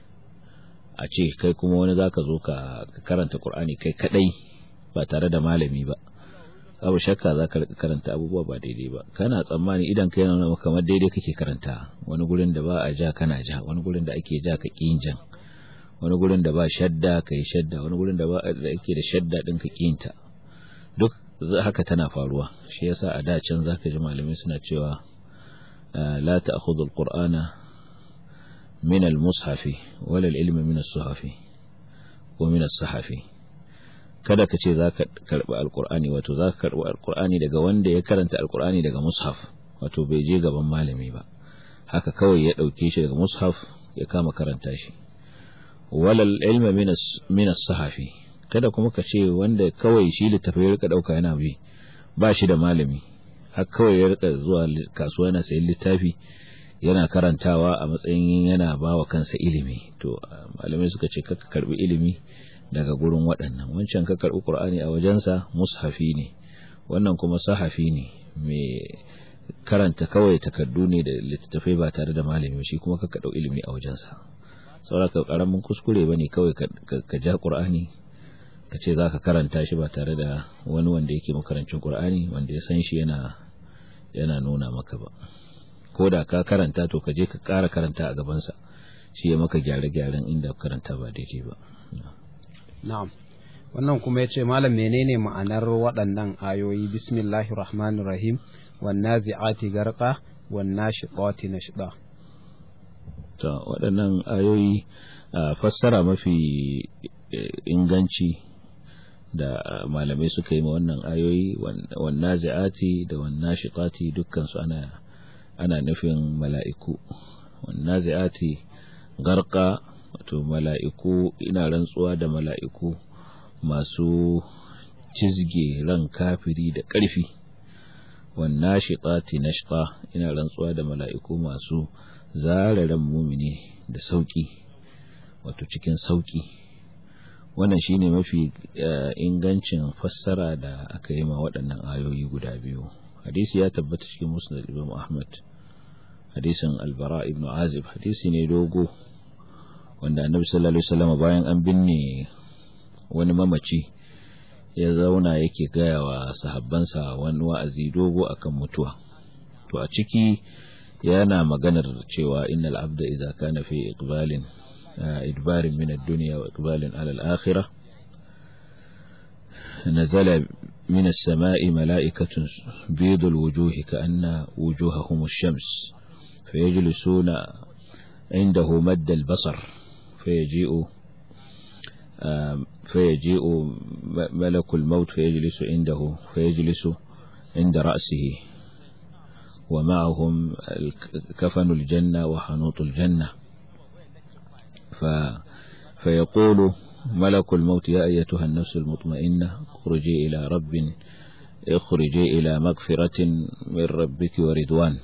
a ce kai kuma wani zaka zo ka karanta qur'ani kai kadai ba tare da malami ba babu shakka za ka karanta abubuwa ba daidai ba kana tsammani idan ka yana maka kamar daidai kake karanta wani gurin da ba a ja kana ja wani gurin da ake ja ka ƙin jan wani gurin da ba shadda ka yi shadda wani gurin da ba da ake da shadda din ka ƙinta duk haka tana faruwa shi yasa a da can zaka ji malamai suna cewa la ta'khudhu al-qur'ana min al-mushafi wala al-ilma min as-suhafi ko min as-sahafi kada ka ce za ka karɓi alkur'ani wato za ka karɓi alkur'ani daga wanda ya karanta alkur'ani daga mushaf wato bai je gaban malami ba haka kawai ya ɗauke shi daga mushaf ya kama karanta shi walal ilma min as-sahafi kada kuma ka ce wanda kawai shi littafai ya rika ɗauka yana bi ba shi da malami har kawai ya rika zuwa kasuwa yana sayan littafi yana karantawa a matsayin yana ba wa kansa ilimi to malamai suka ce ka karbi ilimi daga gurin waɗannan wancan ka karbi qur'ani a wajensa mushafi ne wannan kuma sahafi ne mai karanta kawai takardu ne da littattafai ba tare da malami shi kuma ka dau ilimi a wajensa saboda karamin kuskure bane kawai ka ja qur'ani ka ce zaka karanta shi ba tare da wani wanda yake makarancin qur'ani wanda ya san shi yana yana nuna maka ba ko da ka karanta to ka je ka ƙara karanta a gabansa shi ya maka gyare-gyaren inda karanta ba daidai ba na'am wannan kuma ya ce malam menene ma'anar waɗannan ayoyi bismillahir rahmanir rahim wan nazi'ati garqa wan nashiqati nashqa to waɗannan ayoyi fassara mafi inganci da malamai suka yi ma wannan ayoyi wan nazi'ati da wan nashiqati dukkan su ana ana nufin mala'iku wannan zai'ati garka wato mala'iku ina rantsuwa da mala'iku masu cizge ran kafiri da ƙarfi wannan shiƙati nashqa ina rantsuwa da mala'iku masu zara ran mumini da sauƙi wato cikin sauƙi wannan shine mafi ingancin fassara da aka yi ma waɗannan ayoyi guda biyu hadisi ya tabbata cikin musnad imam ahmad hadisin albara ibn azib hadisi ne dogo wanda annabi sallallahu alaihi wasallam bayan an binne wani mamaci ya zauna yake gaya wa sahabbansa wani wa'azi dogo akan mutuwa to a ciki yana maganar cewa innal abda idza kana fi iqbalin idbarin min ad-dunya wa iqbalin ala al-akhirah نزل من السماء ملائكة بيض الوجوه كأن وجوههم الشمس فيجلسون عنده مد البصر فيجيء فيجيء ملك الموت فيجلس عنده فيجلس عند رأسه ومعهم كفن الجنة وحنوط الجنة ف فيقول ملك الموت يا أيتها النفس المطمئنة اخرجي إلى رب اخرجي إلى مغفرة من ربك ورضوان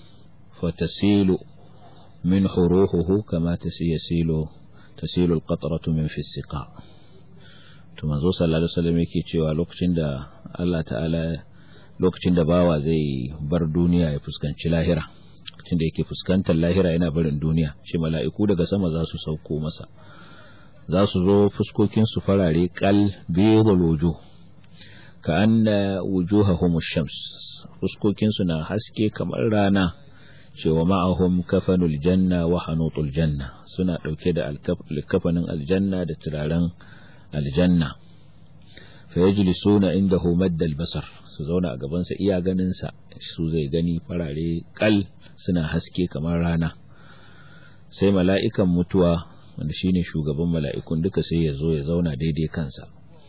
فتسيل من حروحه كما يسيل تسيل القطرة من في السقاء manzo sallallahu alaihi wasallam yake cewa lokacin da Allah ta'ala lokacin da bawa zai bar duniya ya fuskanci lahira lokacin da yake fuskantar lahira yana barin duniya shi mala'iku daga sama za su sauko masa za su zo fuskokinsu farare kal biyar wujuh ka anna wujuhahum shams fuskokinsu na haske kamar rana cewa ma'ahum kafanul janna wa hanutul janna suna dauke da alkafanin aljanna da turaren aljanna fa yajlisuna indahu madda albasar su zauna a gaban sa iya ganin sa su zai gani farare kal suna haske kamar rana sai mala'ikan mutuwa wanda shine shugaban mala'ikun duka sai ya zo ya zauna daidai kansa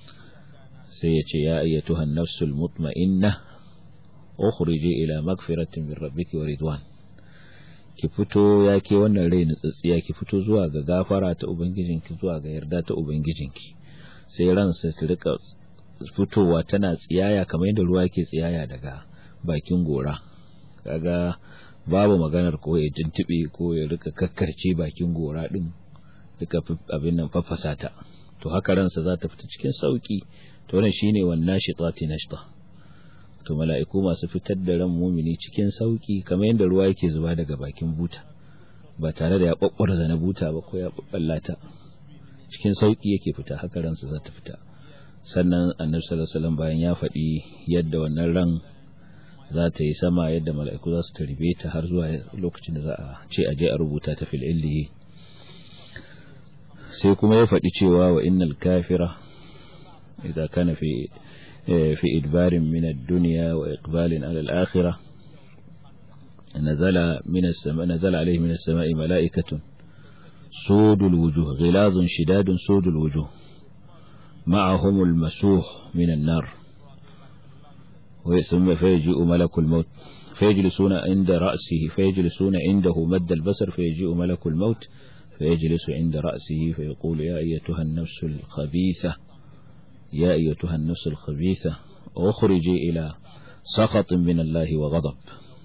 sai ya ce ya ayyatuhan nafsul mutma'inna ukhriji ila magfiratin min rabbiki wa ridwan ki fito ya ke wannan rai nutsatsiya ki fito zuwa ga gafara ta ubangijinki zuwa ga yarda ta ubangijinki sai ransa ta rika fitowa tana tsiyaya kamar yadda ruwa ke tsiyaya daga bakin gora kaga babu maganar ko ya tuntube ko ya rika kakkarce bakin gora din duka abin nan fafasa ta to haka ransa za ta fita cikin sauki to wannan shine wannan shitati nashta to mala'iku masu fitar da ran mumini cikin sauki kamar yadda ruwa yake zuba daga bakin buta ba tare da ya babbarza na buta ba ko ya babballata cikin sauki yake fita haka ransa za ta fita sannan annabi sallallahu alaihi wasallam bayan ya faɗi yadda wannan ran za ta yi sama yadda mala'iku za su tarbe ta har zuwa lokacin da za a ce a je a rubuta ta fil illiyi sai kuma ya faɗi cewa wa innal kafira idan kana fi fi idbarin min ad-dunya wa iqbalin ala al-akhirah nazala min as-sama nazala alayhi min as-sama'i mala'ikatun sudul wujuh ghilazun shidadun sudul wujuh معهم المسوح من النار ويسمى فيجيء ملك الموت فيجلسون عند رأسه فيجلسون عنده مد البصر فيجيء ملك الموت فيجلس عند رأسه فيقول يا أيتها النفس الخبيثة يا أيتها النفس الخبيثة أخرجي إلى سخط من الله وغضب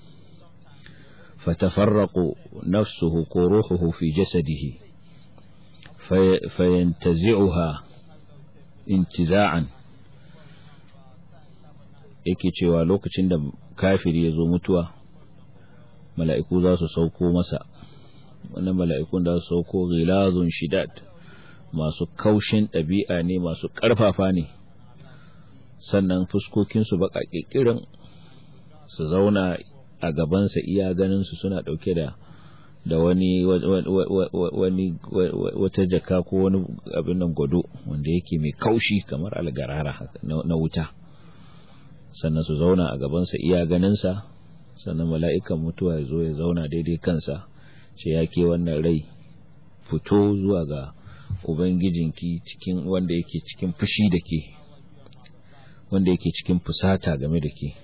فتفرق نفسه كروحه في جسده في فينتزعها intiza'an yake cewa lokacin da kafiri ya zo mutuwa mala'iku za su sauko masa wannan mala'ikun da su sauko gilazun shidad masu kaushin ɗabi'a ne masu ƙarfafa ne sannan fuskokinsu baƙa ƙirƙirin su zauna a gabansa iya ganinsu suna ɗauke da da wani wani wata jaka ko wani abin nan gwado wanda yake mai kaushi kamar algarara na wuta sannan su zauna a gabansa iya ganinsa sannan mala'ikan mutuwa ya zo ya zauna daidai kansa ce ya ke wannan rai fito zuwa ga ubangijinki cikin wanda yake cikin fushi da ke wanda yake cikin fusata game da ke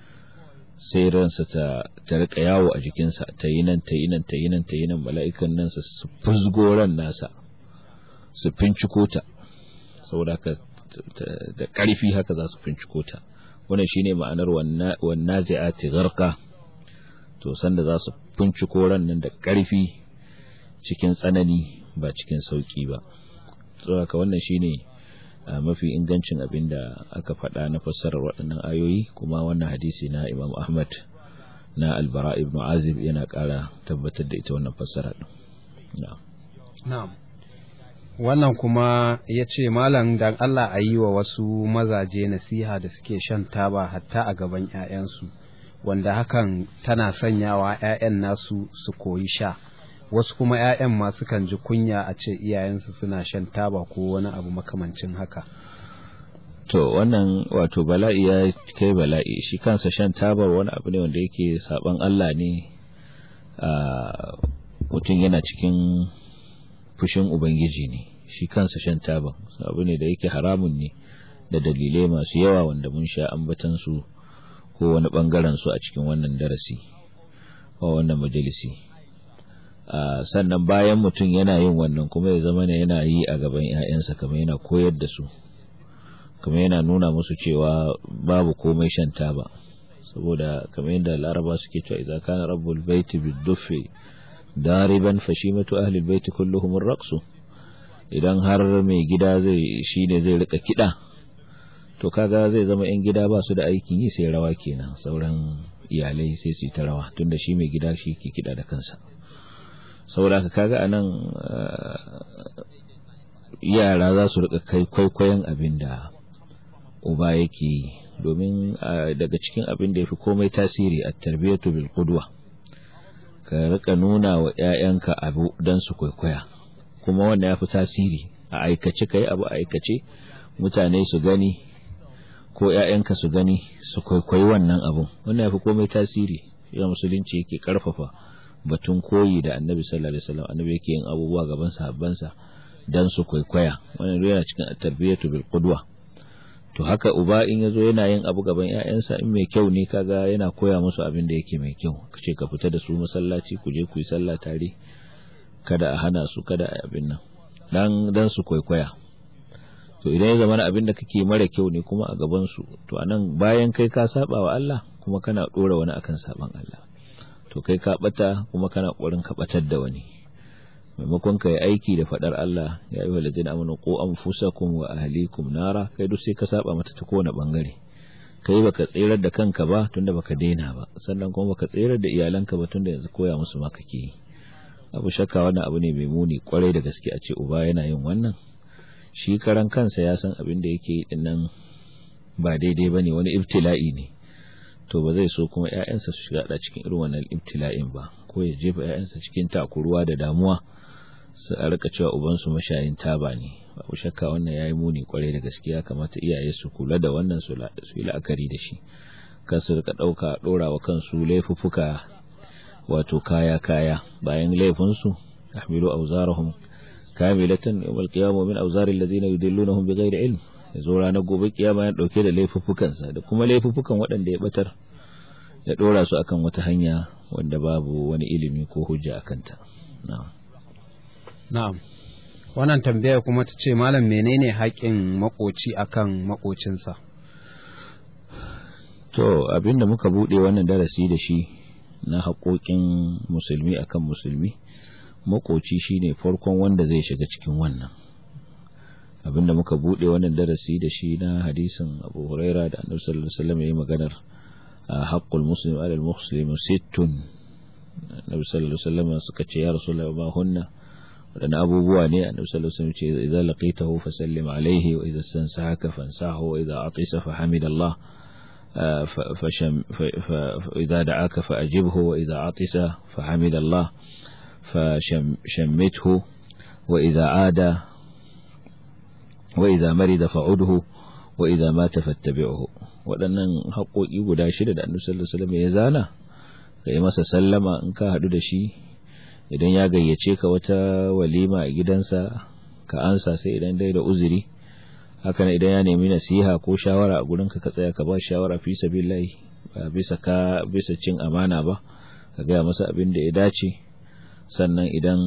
sai ransa ta ta rika yawo a jikinsa ta yi nan ta yi nan ta yi nan ta yi nan mala'ikan nan su fuzgo ran nasa su finciko ta saboda haka da ƙarfi haka za su finciko ta wannan shine ma'anar wannan zai'ati gharqa to sanda za su finciko ran nan da ƙarfi cikin tsanani ba cikin sauki ba saboda haka wannan shine mafi ingancin abin da aka faɗa na fassarar waɗannan ayoyi kuma wannan hadisi na Imam Ahmad na Albara ibn Azib yana ƙara tabbatar da ita wannan fassara ɗin. Na'am. Wannan kuma ya ce Malam dan Allah a yi wa wasu mazaje nasiha da suke shan taba hatta a gaban ‘ya'yansu, wanda hakan tana sanyawa ‘ya'yan nasu su koyi sha. wasu kuma 'ya'yan ma sukan ji kunya a ce iyayensu suna shan taba ko wani abu makamancin haka to wannan wato bala'i ya kai bala'i shi kansa shan tabar wani abu ne wanda yake saban Allah ne a mutum yana cikin fushin ubangiji ne shi kansa shan tabar abu ne da yake haramun ne da dalilai masu yawa wanda mun sha ambatan su ko wani bangaren su a cikin wannan darasi ko wannan majalisi Uh, sannan bayan mutum yana yin wannan kuma ya zama ne yana yi a gaban 'ya'yansa kamar yana koyar da su kamar yana nuna musu cewa babu komai shan taba saboda kamar yadda laraba suke cewa idza kana rabbul baiti biduffi dariban fashimatu ahli albayti kulluhum ar-raqsu idan har mai gida zai shine zai rika kida to kaga zai zama yan gida ba su da aikin yi sai rawa kenan sauran iyalai sai su ta rawa tunda shi mai gida shi ke kida da kansa saboda ka kaga anan yara za su rika kai kwaikwayon abin da uba yake yi domin daga cikin abin da ya fi komai tasiri a tarbiyyatu bil qudwa ka rika nuna wa ƴaƴanka abu dan su kwaikwaya kuma wannan ya fi tasiri a aikace kai abu a aikace mutane su gani ko ƴaƴanka su gani su kwaikwayi wannan abun wannan ya fi komai tasiri ya musulunci yake karfafa batun koyi da annabi sallallahu alaihi wasallam annabi yake yin abubuwa gaban sahabbansa dan su kwaikwaya wannan yana cikin tarbiyatu bil qudwa to haka uba in yazo yana yin abu gaban ƴaƴansa in mai kyau ne kaga yana koya musu abin da yake mai kyau kace ka fita da su masallaci ku je ku yi sallah tare kada a hana su kada a abin nan dan dan su kwaikwaya to idan ya zama abin da kake mara kyau ne kuma a gaban su to anan bayan kai ka saba wa Allah kuma kana dora wani akan saban Allah to kai ka bata kuma kana ƙoƙarin ka batar da wani maimakon ka yi aiki da fadar Allah ya yi walajin amanu ko anfusakum wa ahlikum nara kai duk sai ka saba mata ta kowane bangare kai baka tserar da kanka ba tunda baka daina ba sannan kuma baka tserar da iyalanka ba tunda yanzu koya musu ma kake yi abu shakka wannan abu ne mai muni kwarai da gaske a ce uba yana yin wannan shi karan kansa ya san abin da yake yi dinnan ba daidai bane wani ibtila'i ne to ba zai so kuma ƴaƴansa su shiga cikin irin wannan ibtila'in ba ko ya jefa ƴaƴansa cikin takuruwa da damuwa su a rika cewa ubansu mashayin taba ne babu shakka wannan yayi muni kwarai da gaskiya kamata iyaye su kula da wannan su yi la'akari da shi kan su rika dauka dora wa kansu laifuffuka wato kaya kaya bayan laifinsu ahmilu awzarahum kamilatan yawmal qiyamah min awzaril ladina yudillunahum bighairi ilm yazo ranar gobe kiyama ya dauke da laifuffukan sa da kuma laifuffukan waɗanda ya batar ya dora su akan wata hanya wanda babu wani ilimi ko hujja akan ta na'am na'am wannan tambaya kuma ta ce malam menene haƙƙin makoci akan makocinsa to abinda muka bude wannan darasi da shi na haƙoƙin musulmi akan musulmi makoci shine farkon wanda zai shiga cikin wannan abinda muka bude wannan darasi da shi na hadisin Abu Huraira da Annabi sallallahu alaihi wasallam yayi maganar haqqul muslim ala al-muslim sittun Annabi sallallahu alaihi wasallam suka ce ya Rasulullah ma hunna wadanne abubuwa ne Annabi sallallahu alaihi wasallam ce idza laqitahu fasallim alaihi wa idza stansahaka fansahu wa idza atisa fahamidallah فشم فإذا دعاك فأجبه وإذا عطس فحمد الله فشمته وإذا عاد وإذا مرض فعده وإذا مات فاتبعه waɗannan haƙoƙi guda shida da annabi sallallahu alaihi wasallam ya zana ka yi masa sallama in ka haɗu da shi idan ya gayyace ka wata walima a gidansa ka ansa sai idan dai da uzuri haka ne idan ya nemi nasiha ko shawara a gurinka ka tsaya ka ba shawara fi sabilillahi ba bisa ka bisa cin amana ba ka gaya masa abin da ya dace sannan idan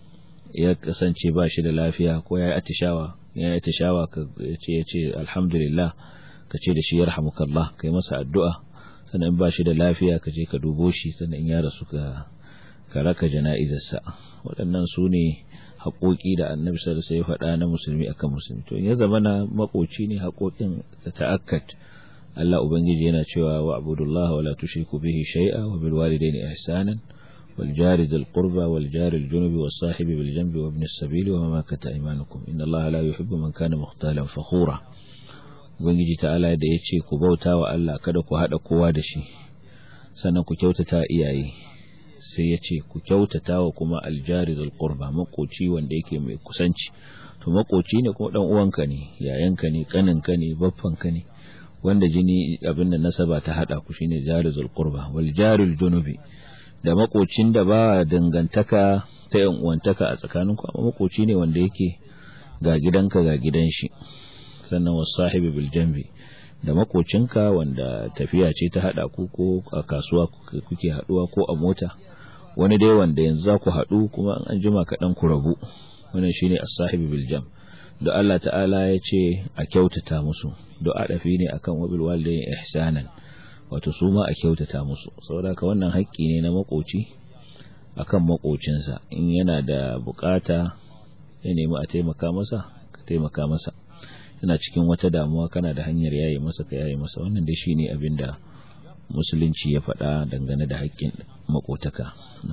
ya kasance ba shi da lafiya ko ya yi atishawa ya yi atishawa ka ce ya ce alhamdulillah ka ce da shi yarhamukallah ka yi masa addu'a sannan ba shi da lafiya ka je ka dubo shi sannan in ya rasu ka ka raka jana'izarsa waɗannan su ne haƙoƙi da annabi sallallahu alaihi wasallam ya faɗa na musulmi akan musulmi to ya zama na makoci ne haƙoƙin ta ta'akkat Allah ubangiji yana cewa wa abudullahi wa la tushriku bihi shay'a wa bil walidayni ihsanan wal jari dhil qurba wal jari al junubi was sahibi bil janbi wa ibn as-sabili wa ma malakat aymanukum inna Allaha la yuhibbu man kana mukhtalan fakhura ubangiji ta'ala da yace ku bauta wa Allah kada ku hada kowa da shi sannan ku kyautata iyaye sai ya ce ku kyautata wa kuma aljari zal qurba makoci wanda yake mai kusanci to makoci ne kuma dan uwanka ne yayanka ne kaninka ne baffanka ne wanda jini abin da nasaba ta hada ku shine jari zal qurba wal jaril junubi da makocin da ba dangantaka ta yan uwantaka a tsakaninku amma makoci ne wanda yake ga gidanka ga gidan shi sannan wasahibi bil jambi da makocinka wanda tafiya ce ta hada ku ko a kasuwa kuke haduwa ko a mota wani dai wanda yanzu za ku haɗu kuma an jima kaɗan ku rabu wannan shine as-sahibi bil jam da Allah ta'ala ya ce a kyautata musu du'a dafi ne akan wabil walidain ihsanan wato su ma a kyautata musu saboda ka wannan haƙƙi ne na makoci akan makocinsa in yana da bukata ya nemi a taimaka masa ka taimaka masa yana cikin wata damuwa kana da hanyar yayi masa ka yayi masa wannan dai shine abin da musulunci ya faɗa dangane da haƙƙin makotaka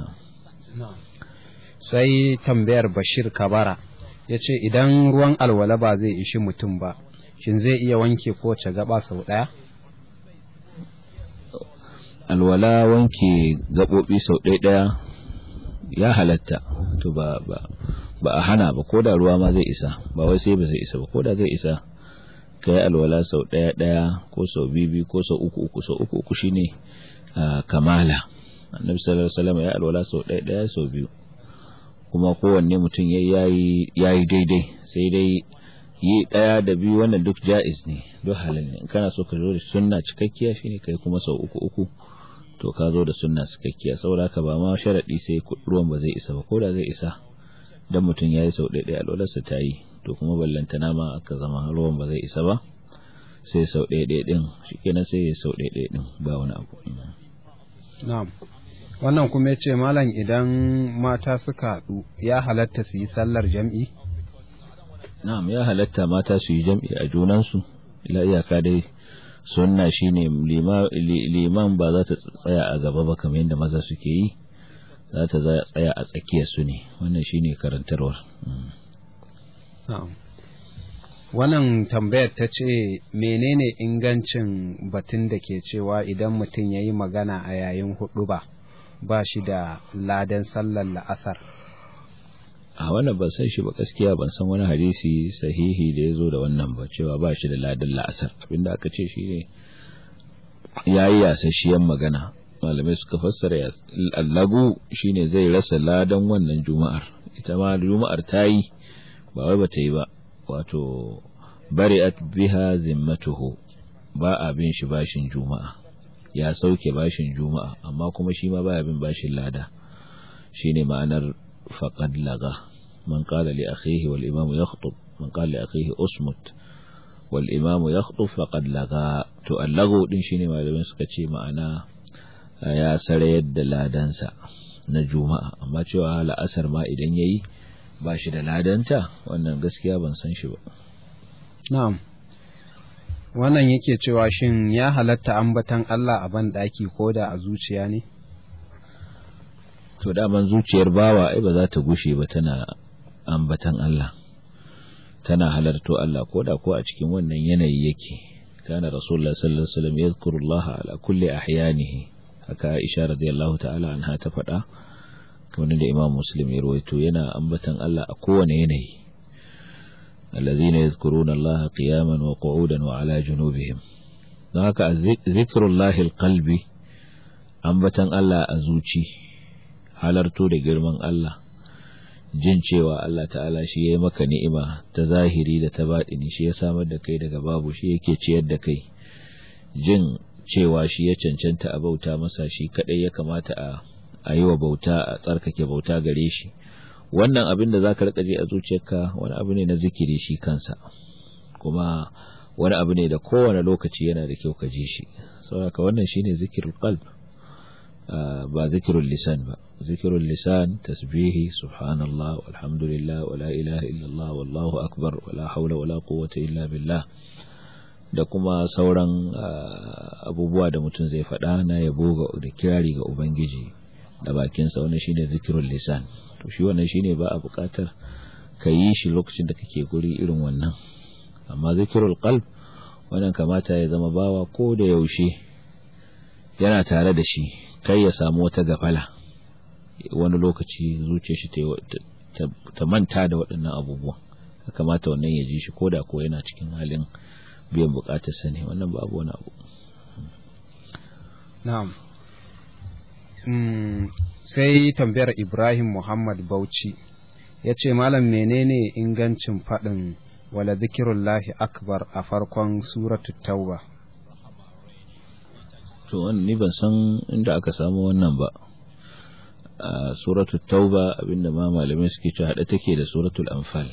sai tambayar bashir kabara ya ce idan ruwan alwala ba zai ishi mutum ba shin zai iya wanke kowace gaba sau ɗaya alwala wanke gaɓoɓi sau ɗaya ɗaya ya halatta to ba ba ba a hana ba ko da ruwa ma zai isa ba wai sai ba zai isa ba ko da zai isa kai alwala sau ɗaya ɗaya ko sau biyu ko sau uku uku sau uku uku shine kamala annabi sallallahu alaihi wasallam ya alwala sau ɗaya ɗaya sau biyu kuma kowanne mutum yayi yayi daidai sai dai yi ɗaya da biyu wannan duk ja'iz ne duk halin ne in kana so ka zo da sunna cikakkiya shine kai kuma sau uku uku to ka zo da sunna cikakkiya saboda haka ba ma sharadi sai ruwan ba zai isa ba ko da zai isa dan mutum yayi sau ɗaya ɗaya alwalarsa ta yi to kuma ballantana ma aka zama ruwan ba zai isa ba sai sau ɗaya ɗaya ɗin shi kenan sai ya sau ɗaya ɗaya ɗin ba wani abu na'am wannan kuma ya ce malam idan mata suka haɗu ya halatta su yi sallar jam'i na'am ya halatta mata su yi jam'i a junansu ila iyaka dai sunna shine liman ba za ta tsaya a gaba ba kamar yadda maza suke yi za ta tsaya a tsakiyar su ne wannan shine karantarwar wannan tambayar ta ce menene ingancin batun da ke cewa idan mutum ya yi magana a yayin hudu ba ba shi da ladan sallar la'asar a wannan ban san shi ba gaskiya ban san wani hadisi sahihi da ya zo da wannan ba cewa ba shi da ladan la'asar abinda aka ce shi ne ya yi yasasshiyar magana malamai suka fassara allagu shine zai rasa ladan wannan juma'ar ita ma juma'ar ta yi ba wai bata yi ba wato bari'at biha zimmatuhu ba a bin shi bashin juma'a ya sauke bashin juma'a amma kuma shi ma baya bin bashin lada shine ma'anar faqad laga man qala li akhihi wal imam yakhutub man qala li akhihi usmut wal imam yakhutub faqad laga to allago din shine malamin suka ce ma'ana ya sarayar da ladansa na juma'a amma cewa la'asar ma idan yayi ba shi da ladanta wannan gaskiya ban san shi ba na'am wannan yake cewa shin ya halatta ambatan Allah a ban daki ko da a zuciya ne to daman zuciyar bawa ai ba za ta gushe ba tana ambatan Allah tana halarto Allah ko da ko a cikin wannan yanayi yake kana rasulullah sallallahu alaihi wasallam yadhkurullaha ala kulli ahyanihi haka Aisha radiyallahu ta'ala anha ta faɗa kamar da Imam Muslim ya rawaito yana ambatan Allah a kowane yanayi الذين يذكرون الله قياما وقعودا وعلى جنوبهم haka zikrullahi alqalbi ambatan Allah a zuci halarto da girman Allah jin cewa Allah ta'ala shi yayi maka ni'ima ta zahiri da ta baɗini shi ya samar da kai daga babu shi yake ciyar da kai jin cewa shi ya cancanta a bauta masa shi kadai ya kamata a a yi wa bauta a tsarkake bauta gare shi wannan abin da zaka rika je a zuciyarka wani abu ne na zikiri shi kansa kuma wani abu ne da kowane lokaci yana da kyau ka ji shi saboda wannan shine zikirul qalb ba zikirul lisan ba zikirul lisan tasbihi subhanallah walhamdulillah wala ilaha illallah wallahu akbar wala haula wala quwwata illa billah da kuma sauran abubuwa da mutum zai faɗa na yabo da kirari ga ubangiji da bakinsa wannan shine zikirul lisan to shi wannan shine ba a buƙatar ka yi shi lokacin da kake guri irin wannan amma zikirul qalb wannan kamata ya zama bawa ko da yaushe yana tare da shi kai ya samu wata gafala wani lokaci zuciyar shi ta manta da waɗannan abubuwan kamata wannan ya ji shi ko da ko yana cikin halin biyan buƙatar sa ne wannan babu wani abu na'am sai tambayar Ibrahim Muhammad Bauchi ya ce malam menene ingancin faɗin wala zikirullahi akbar a farkon suratu tauba to wannan ni ban san inda aka samu wannan ba a suratu tauba abinda ma malamai suke cewa hada take da suratul anfal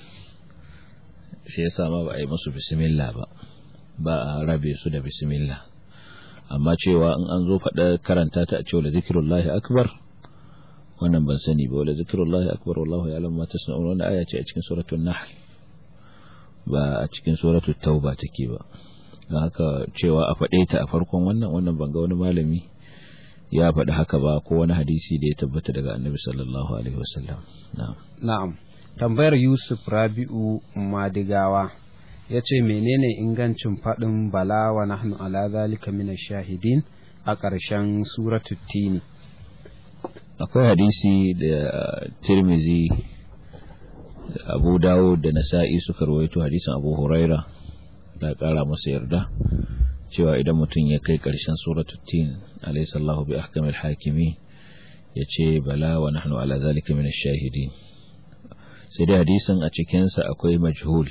shi yasa ma ba a yi musu bismillah ba ba a rabe su da bismillah amma cewa in an zo faɗa karanta ta a cewa la zikirullahi akbar wannan ban sani ba wala zikrullahi akbar wallahu ya'lamu ma tasna'un wannan aya ce a cikin suratul nahl ba a cikin suratul tauba take ba don haka cewa a faɗe ta a farkon wannan wannan ban ga wani malami ya faɗi haka ba ko wani hadisi da ya tabbata daga annabi sallallahu alaihi wasallam na'am na'am tambayar Yusuf Rabi'u Madigawa ya ce menene ingancin faɗin bala wa nahnu ala zalika min shahidin a ƙarshen suratul tini akwai hadisi da tirmizi da abu dawo da nasa'i suka rawaito hadisin abu huraira da kara masa yarda cewa idan mutum ya kai karshen suratul tin alayhi sallahu bi ahkamil hakimi ya ce bala wa nahnu ala zalika min ash-shahidin sai dai hadisin a cikin sa akwai majhul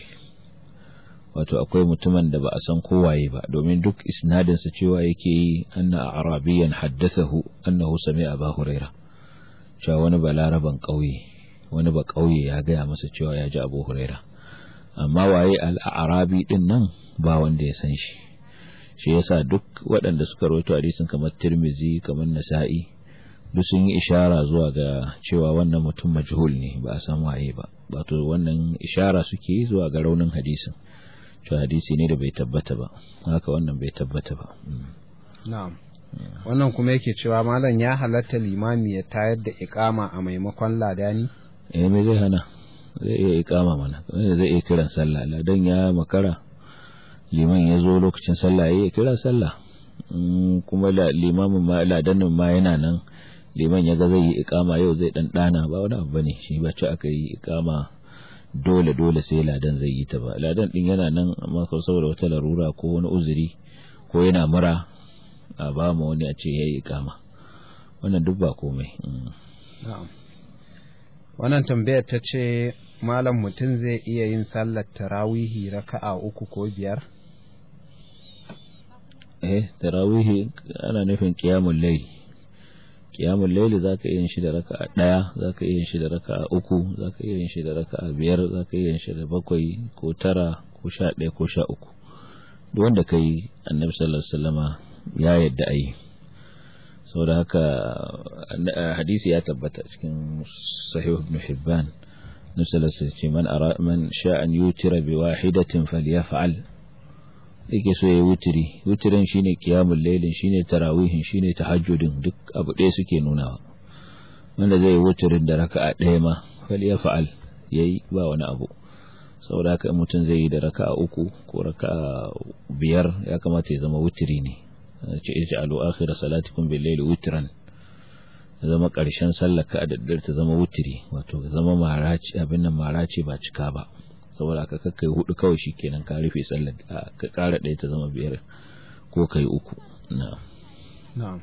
wato akwai mutumin da ba a san kowaye ba domin duk isnadin sa cewa yake yi anna arabiyan haddathahu annahu sami'a abu huraira cewa wani balaraban ƙauye wani ba ƙauye ya gaya masa cewa ya ji abu huraira amma waye al'arabi din nan ba wanda ya san shi shi yasa duk waɗanda suka rawaito hadisin kamar tirmizi kamar nasa'i duk sun yi ishara zuwa ga cewa wannan mutum majhul ne ba a san waye ba wato wannan ishara suke yi zuwa ga raunin hadisin cewa hadisi ne da bai tabbata ba haka wannan bai tabbata ba na'am wannan kuma yake cewa malam ya halatta limami ya tayar da ikama a maimakon ladani eh me zai hana zai iya ikama mana zai iya kiran sallah ladan ya makara liman ya zo lokacin sallah ya kira sallah kuma limamin ma ladanin ma yana nan liman ya ga zai yi ikama yau zai dan dana ba wani abu bane shi ba ce aka yi ikama dole dole sai ladan zai yi ta ba ladan din yana nan amma saboda wata larura ko wani uzuri ko yana mura a ba mu wani a ce yayi ikama wannan duk ba komai wannan tambayar ta ce malam mutum zai iya yin sallar tarawihi raka'a uku ko biyar eh tarawihi ana nufin qiyamul layl qiyamul layl zaka iya yin shi da raka'a daya zaka iya yin shi da raka'a uku zaka iya yin shi da raka'a biyar zaka iya yin shi da bakwai ko tara ko sha ɗaya ko sha uku duk wanda kai annabi sallallahu alaihi wasallama ya yadda ayi saboda haka hadisi ya tabbata cikin sahih ibn hibban nasalar sai ce man ara man sha an yutira bi wahidatin falyaf'al yake so yayi wutiri wutirin shine qiyamul laylin shine tarawihin shine tahajjudin duk abu ɗaya suke nunawa wanda zai yi wutirin da raka'a ɗaya ma falyaf'al yayi ba wani abu saboda haka mutum zai yi da raka'a uku ko raka'a biyar ya kamata ya zama wutiri ne ce ij'alu akhir salatikum bil layli witran zama karshen sallar ka da ta zama wutiri wato zama maraci abin nan maraci ba cika ba saboda ka kakkai hudu kawai shikenan ka rufe sallar ka kara ɗaya ta zama biyar ko kai uku na'am na'am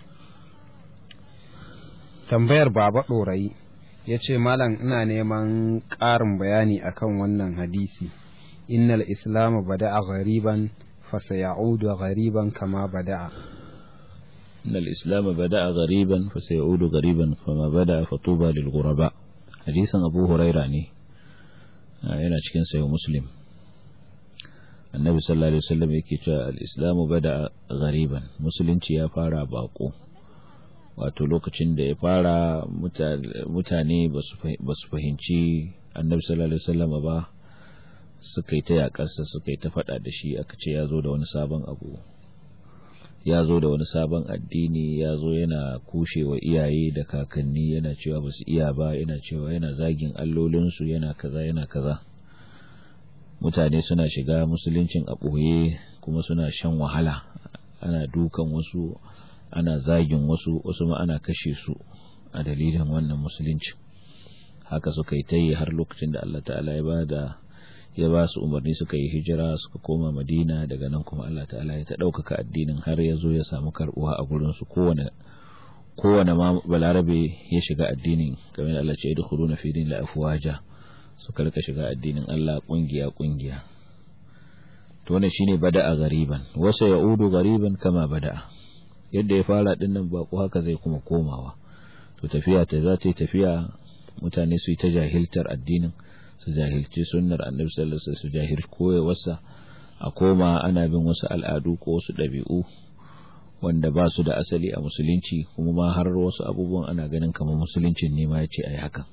tambayar baba ɗorayi ya ce malam ina neman ƙarin bayani akan wannan hadisi innal islamu bada'a ghariban فسيعود غريبا كما بدأ إن الإسلام بدأ غريبا فسيعود غريبا كما بدأ فطوبى للغرباء حديثا أبو هريرة ne yana cikin sayo muslim annabi sallallahu alaihi wasallam yake cewa al-islamu bada ghariban musulunci ya fara bako wato lokacin da ya fara mutane ba su fahimci annabi sallallahu alaihi wasallam ba suka yi ta yakarsa suka yi ta faɗa da shi aka ce ya zo da wani sabon abu ya zo da wani sabon addini ya zo yana kushewa iyaye da kakanni yana cewa ba su iya ba yana cewa yana zagin allolinsu yana kaza yana kaza mutane suna shiga musuluncin a ɓoye kuma suna shan wahala ana dukan wasu ana zagin wasu wasu ma ana kashe su a dalilin wannan musulunci haka suka yi ta yi har lokacin da Allah ta'ala ya ba da ya ba su umarni suka yi hijira suka koma madina daga nan kuma Allah ta'ala ya ta ɗaukaka addinin har ya zo ya samu karɓuwa a gurinsu kowane kowane ma balarabe ya shiga addinin kamar da Allah ce idkhulu na fi din la afwaja suka rika shiga addinin Allah kungiya kungiya to wannan shine bada'a gariban wasa ya'udu gariban kama bada'a yadda ya fara din nan ba ko haka zai kuma komawa to tafiya ta za ta yi tafiya mutane su yi ta jahiltar addinin su jahilci sunnar annabi sallallahu alaihi wasallam su jahil koyewarsa a koma ana bin wasu al'adu ko wasu ɗabi'u wanda ba su da asali a musulunci kuma ma har wasu abubuwan ana ganin kamar musuluncin ne ma yace ai hakan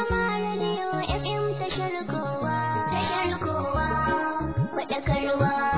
Faɗakarwa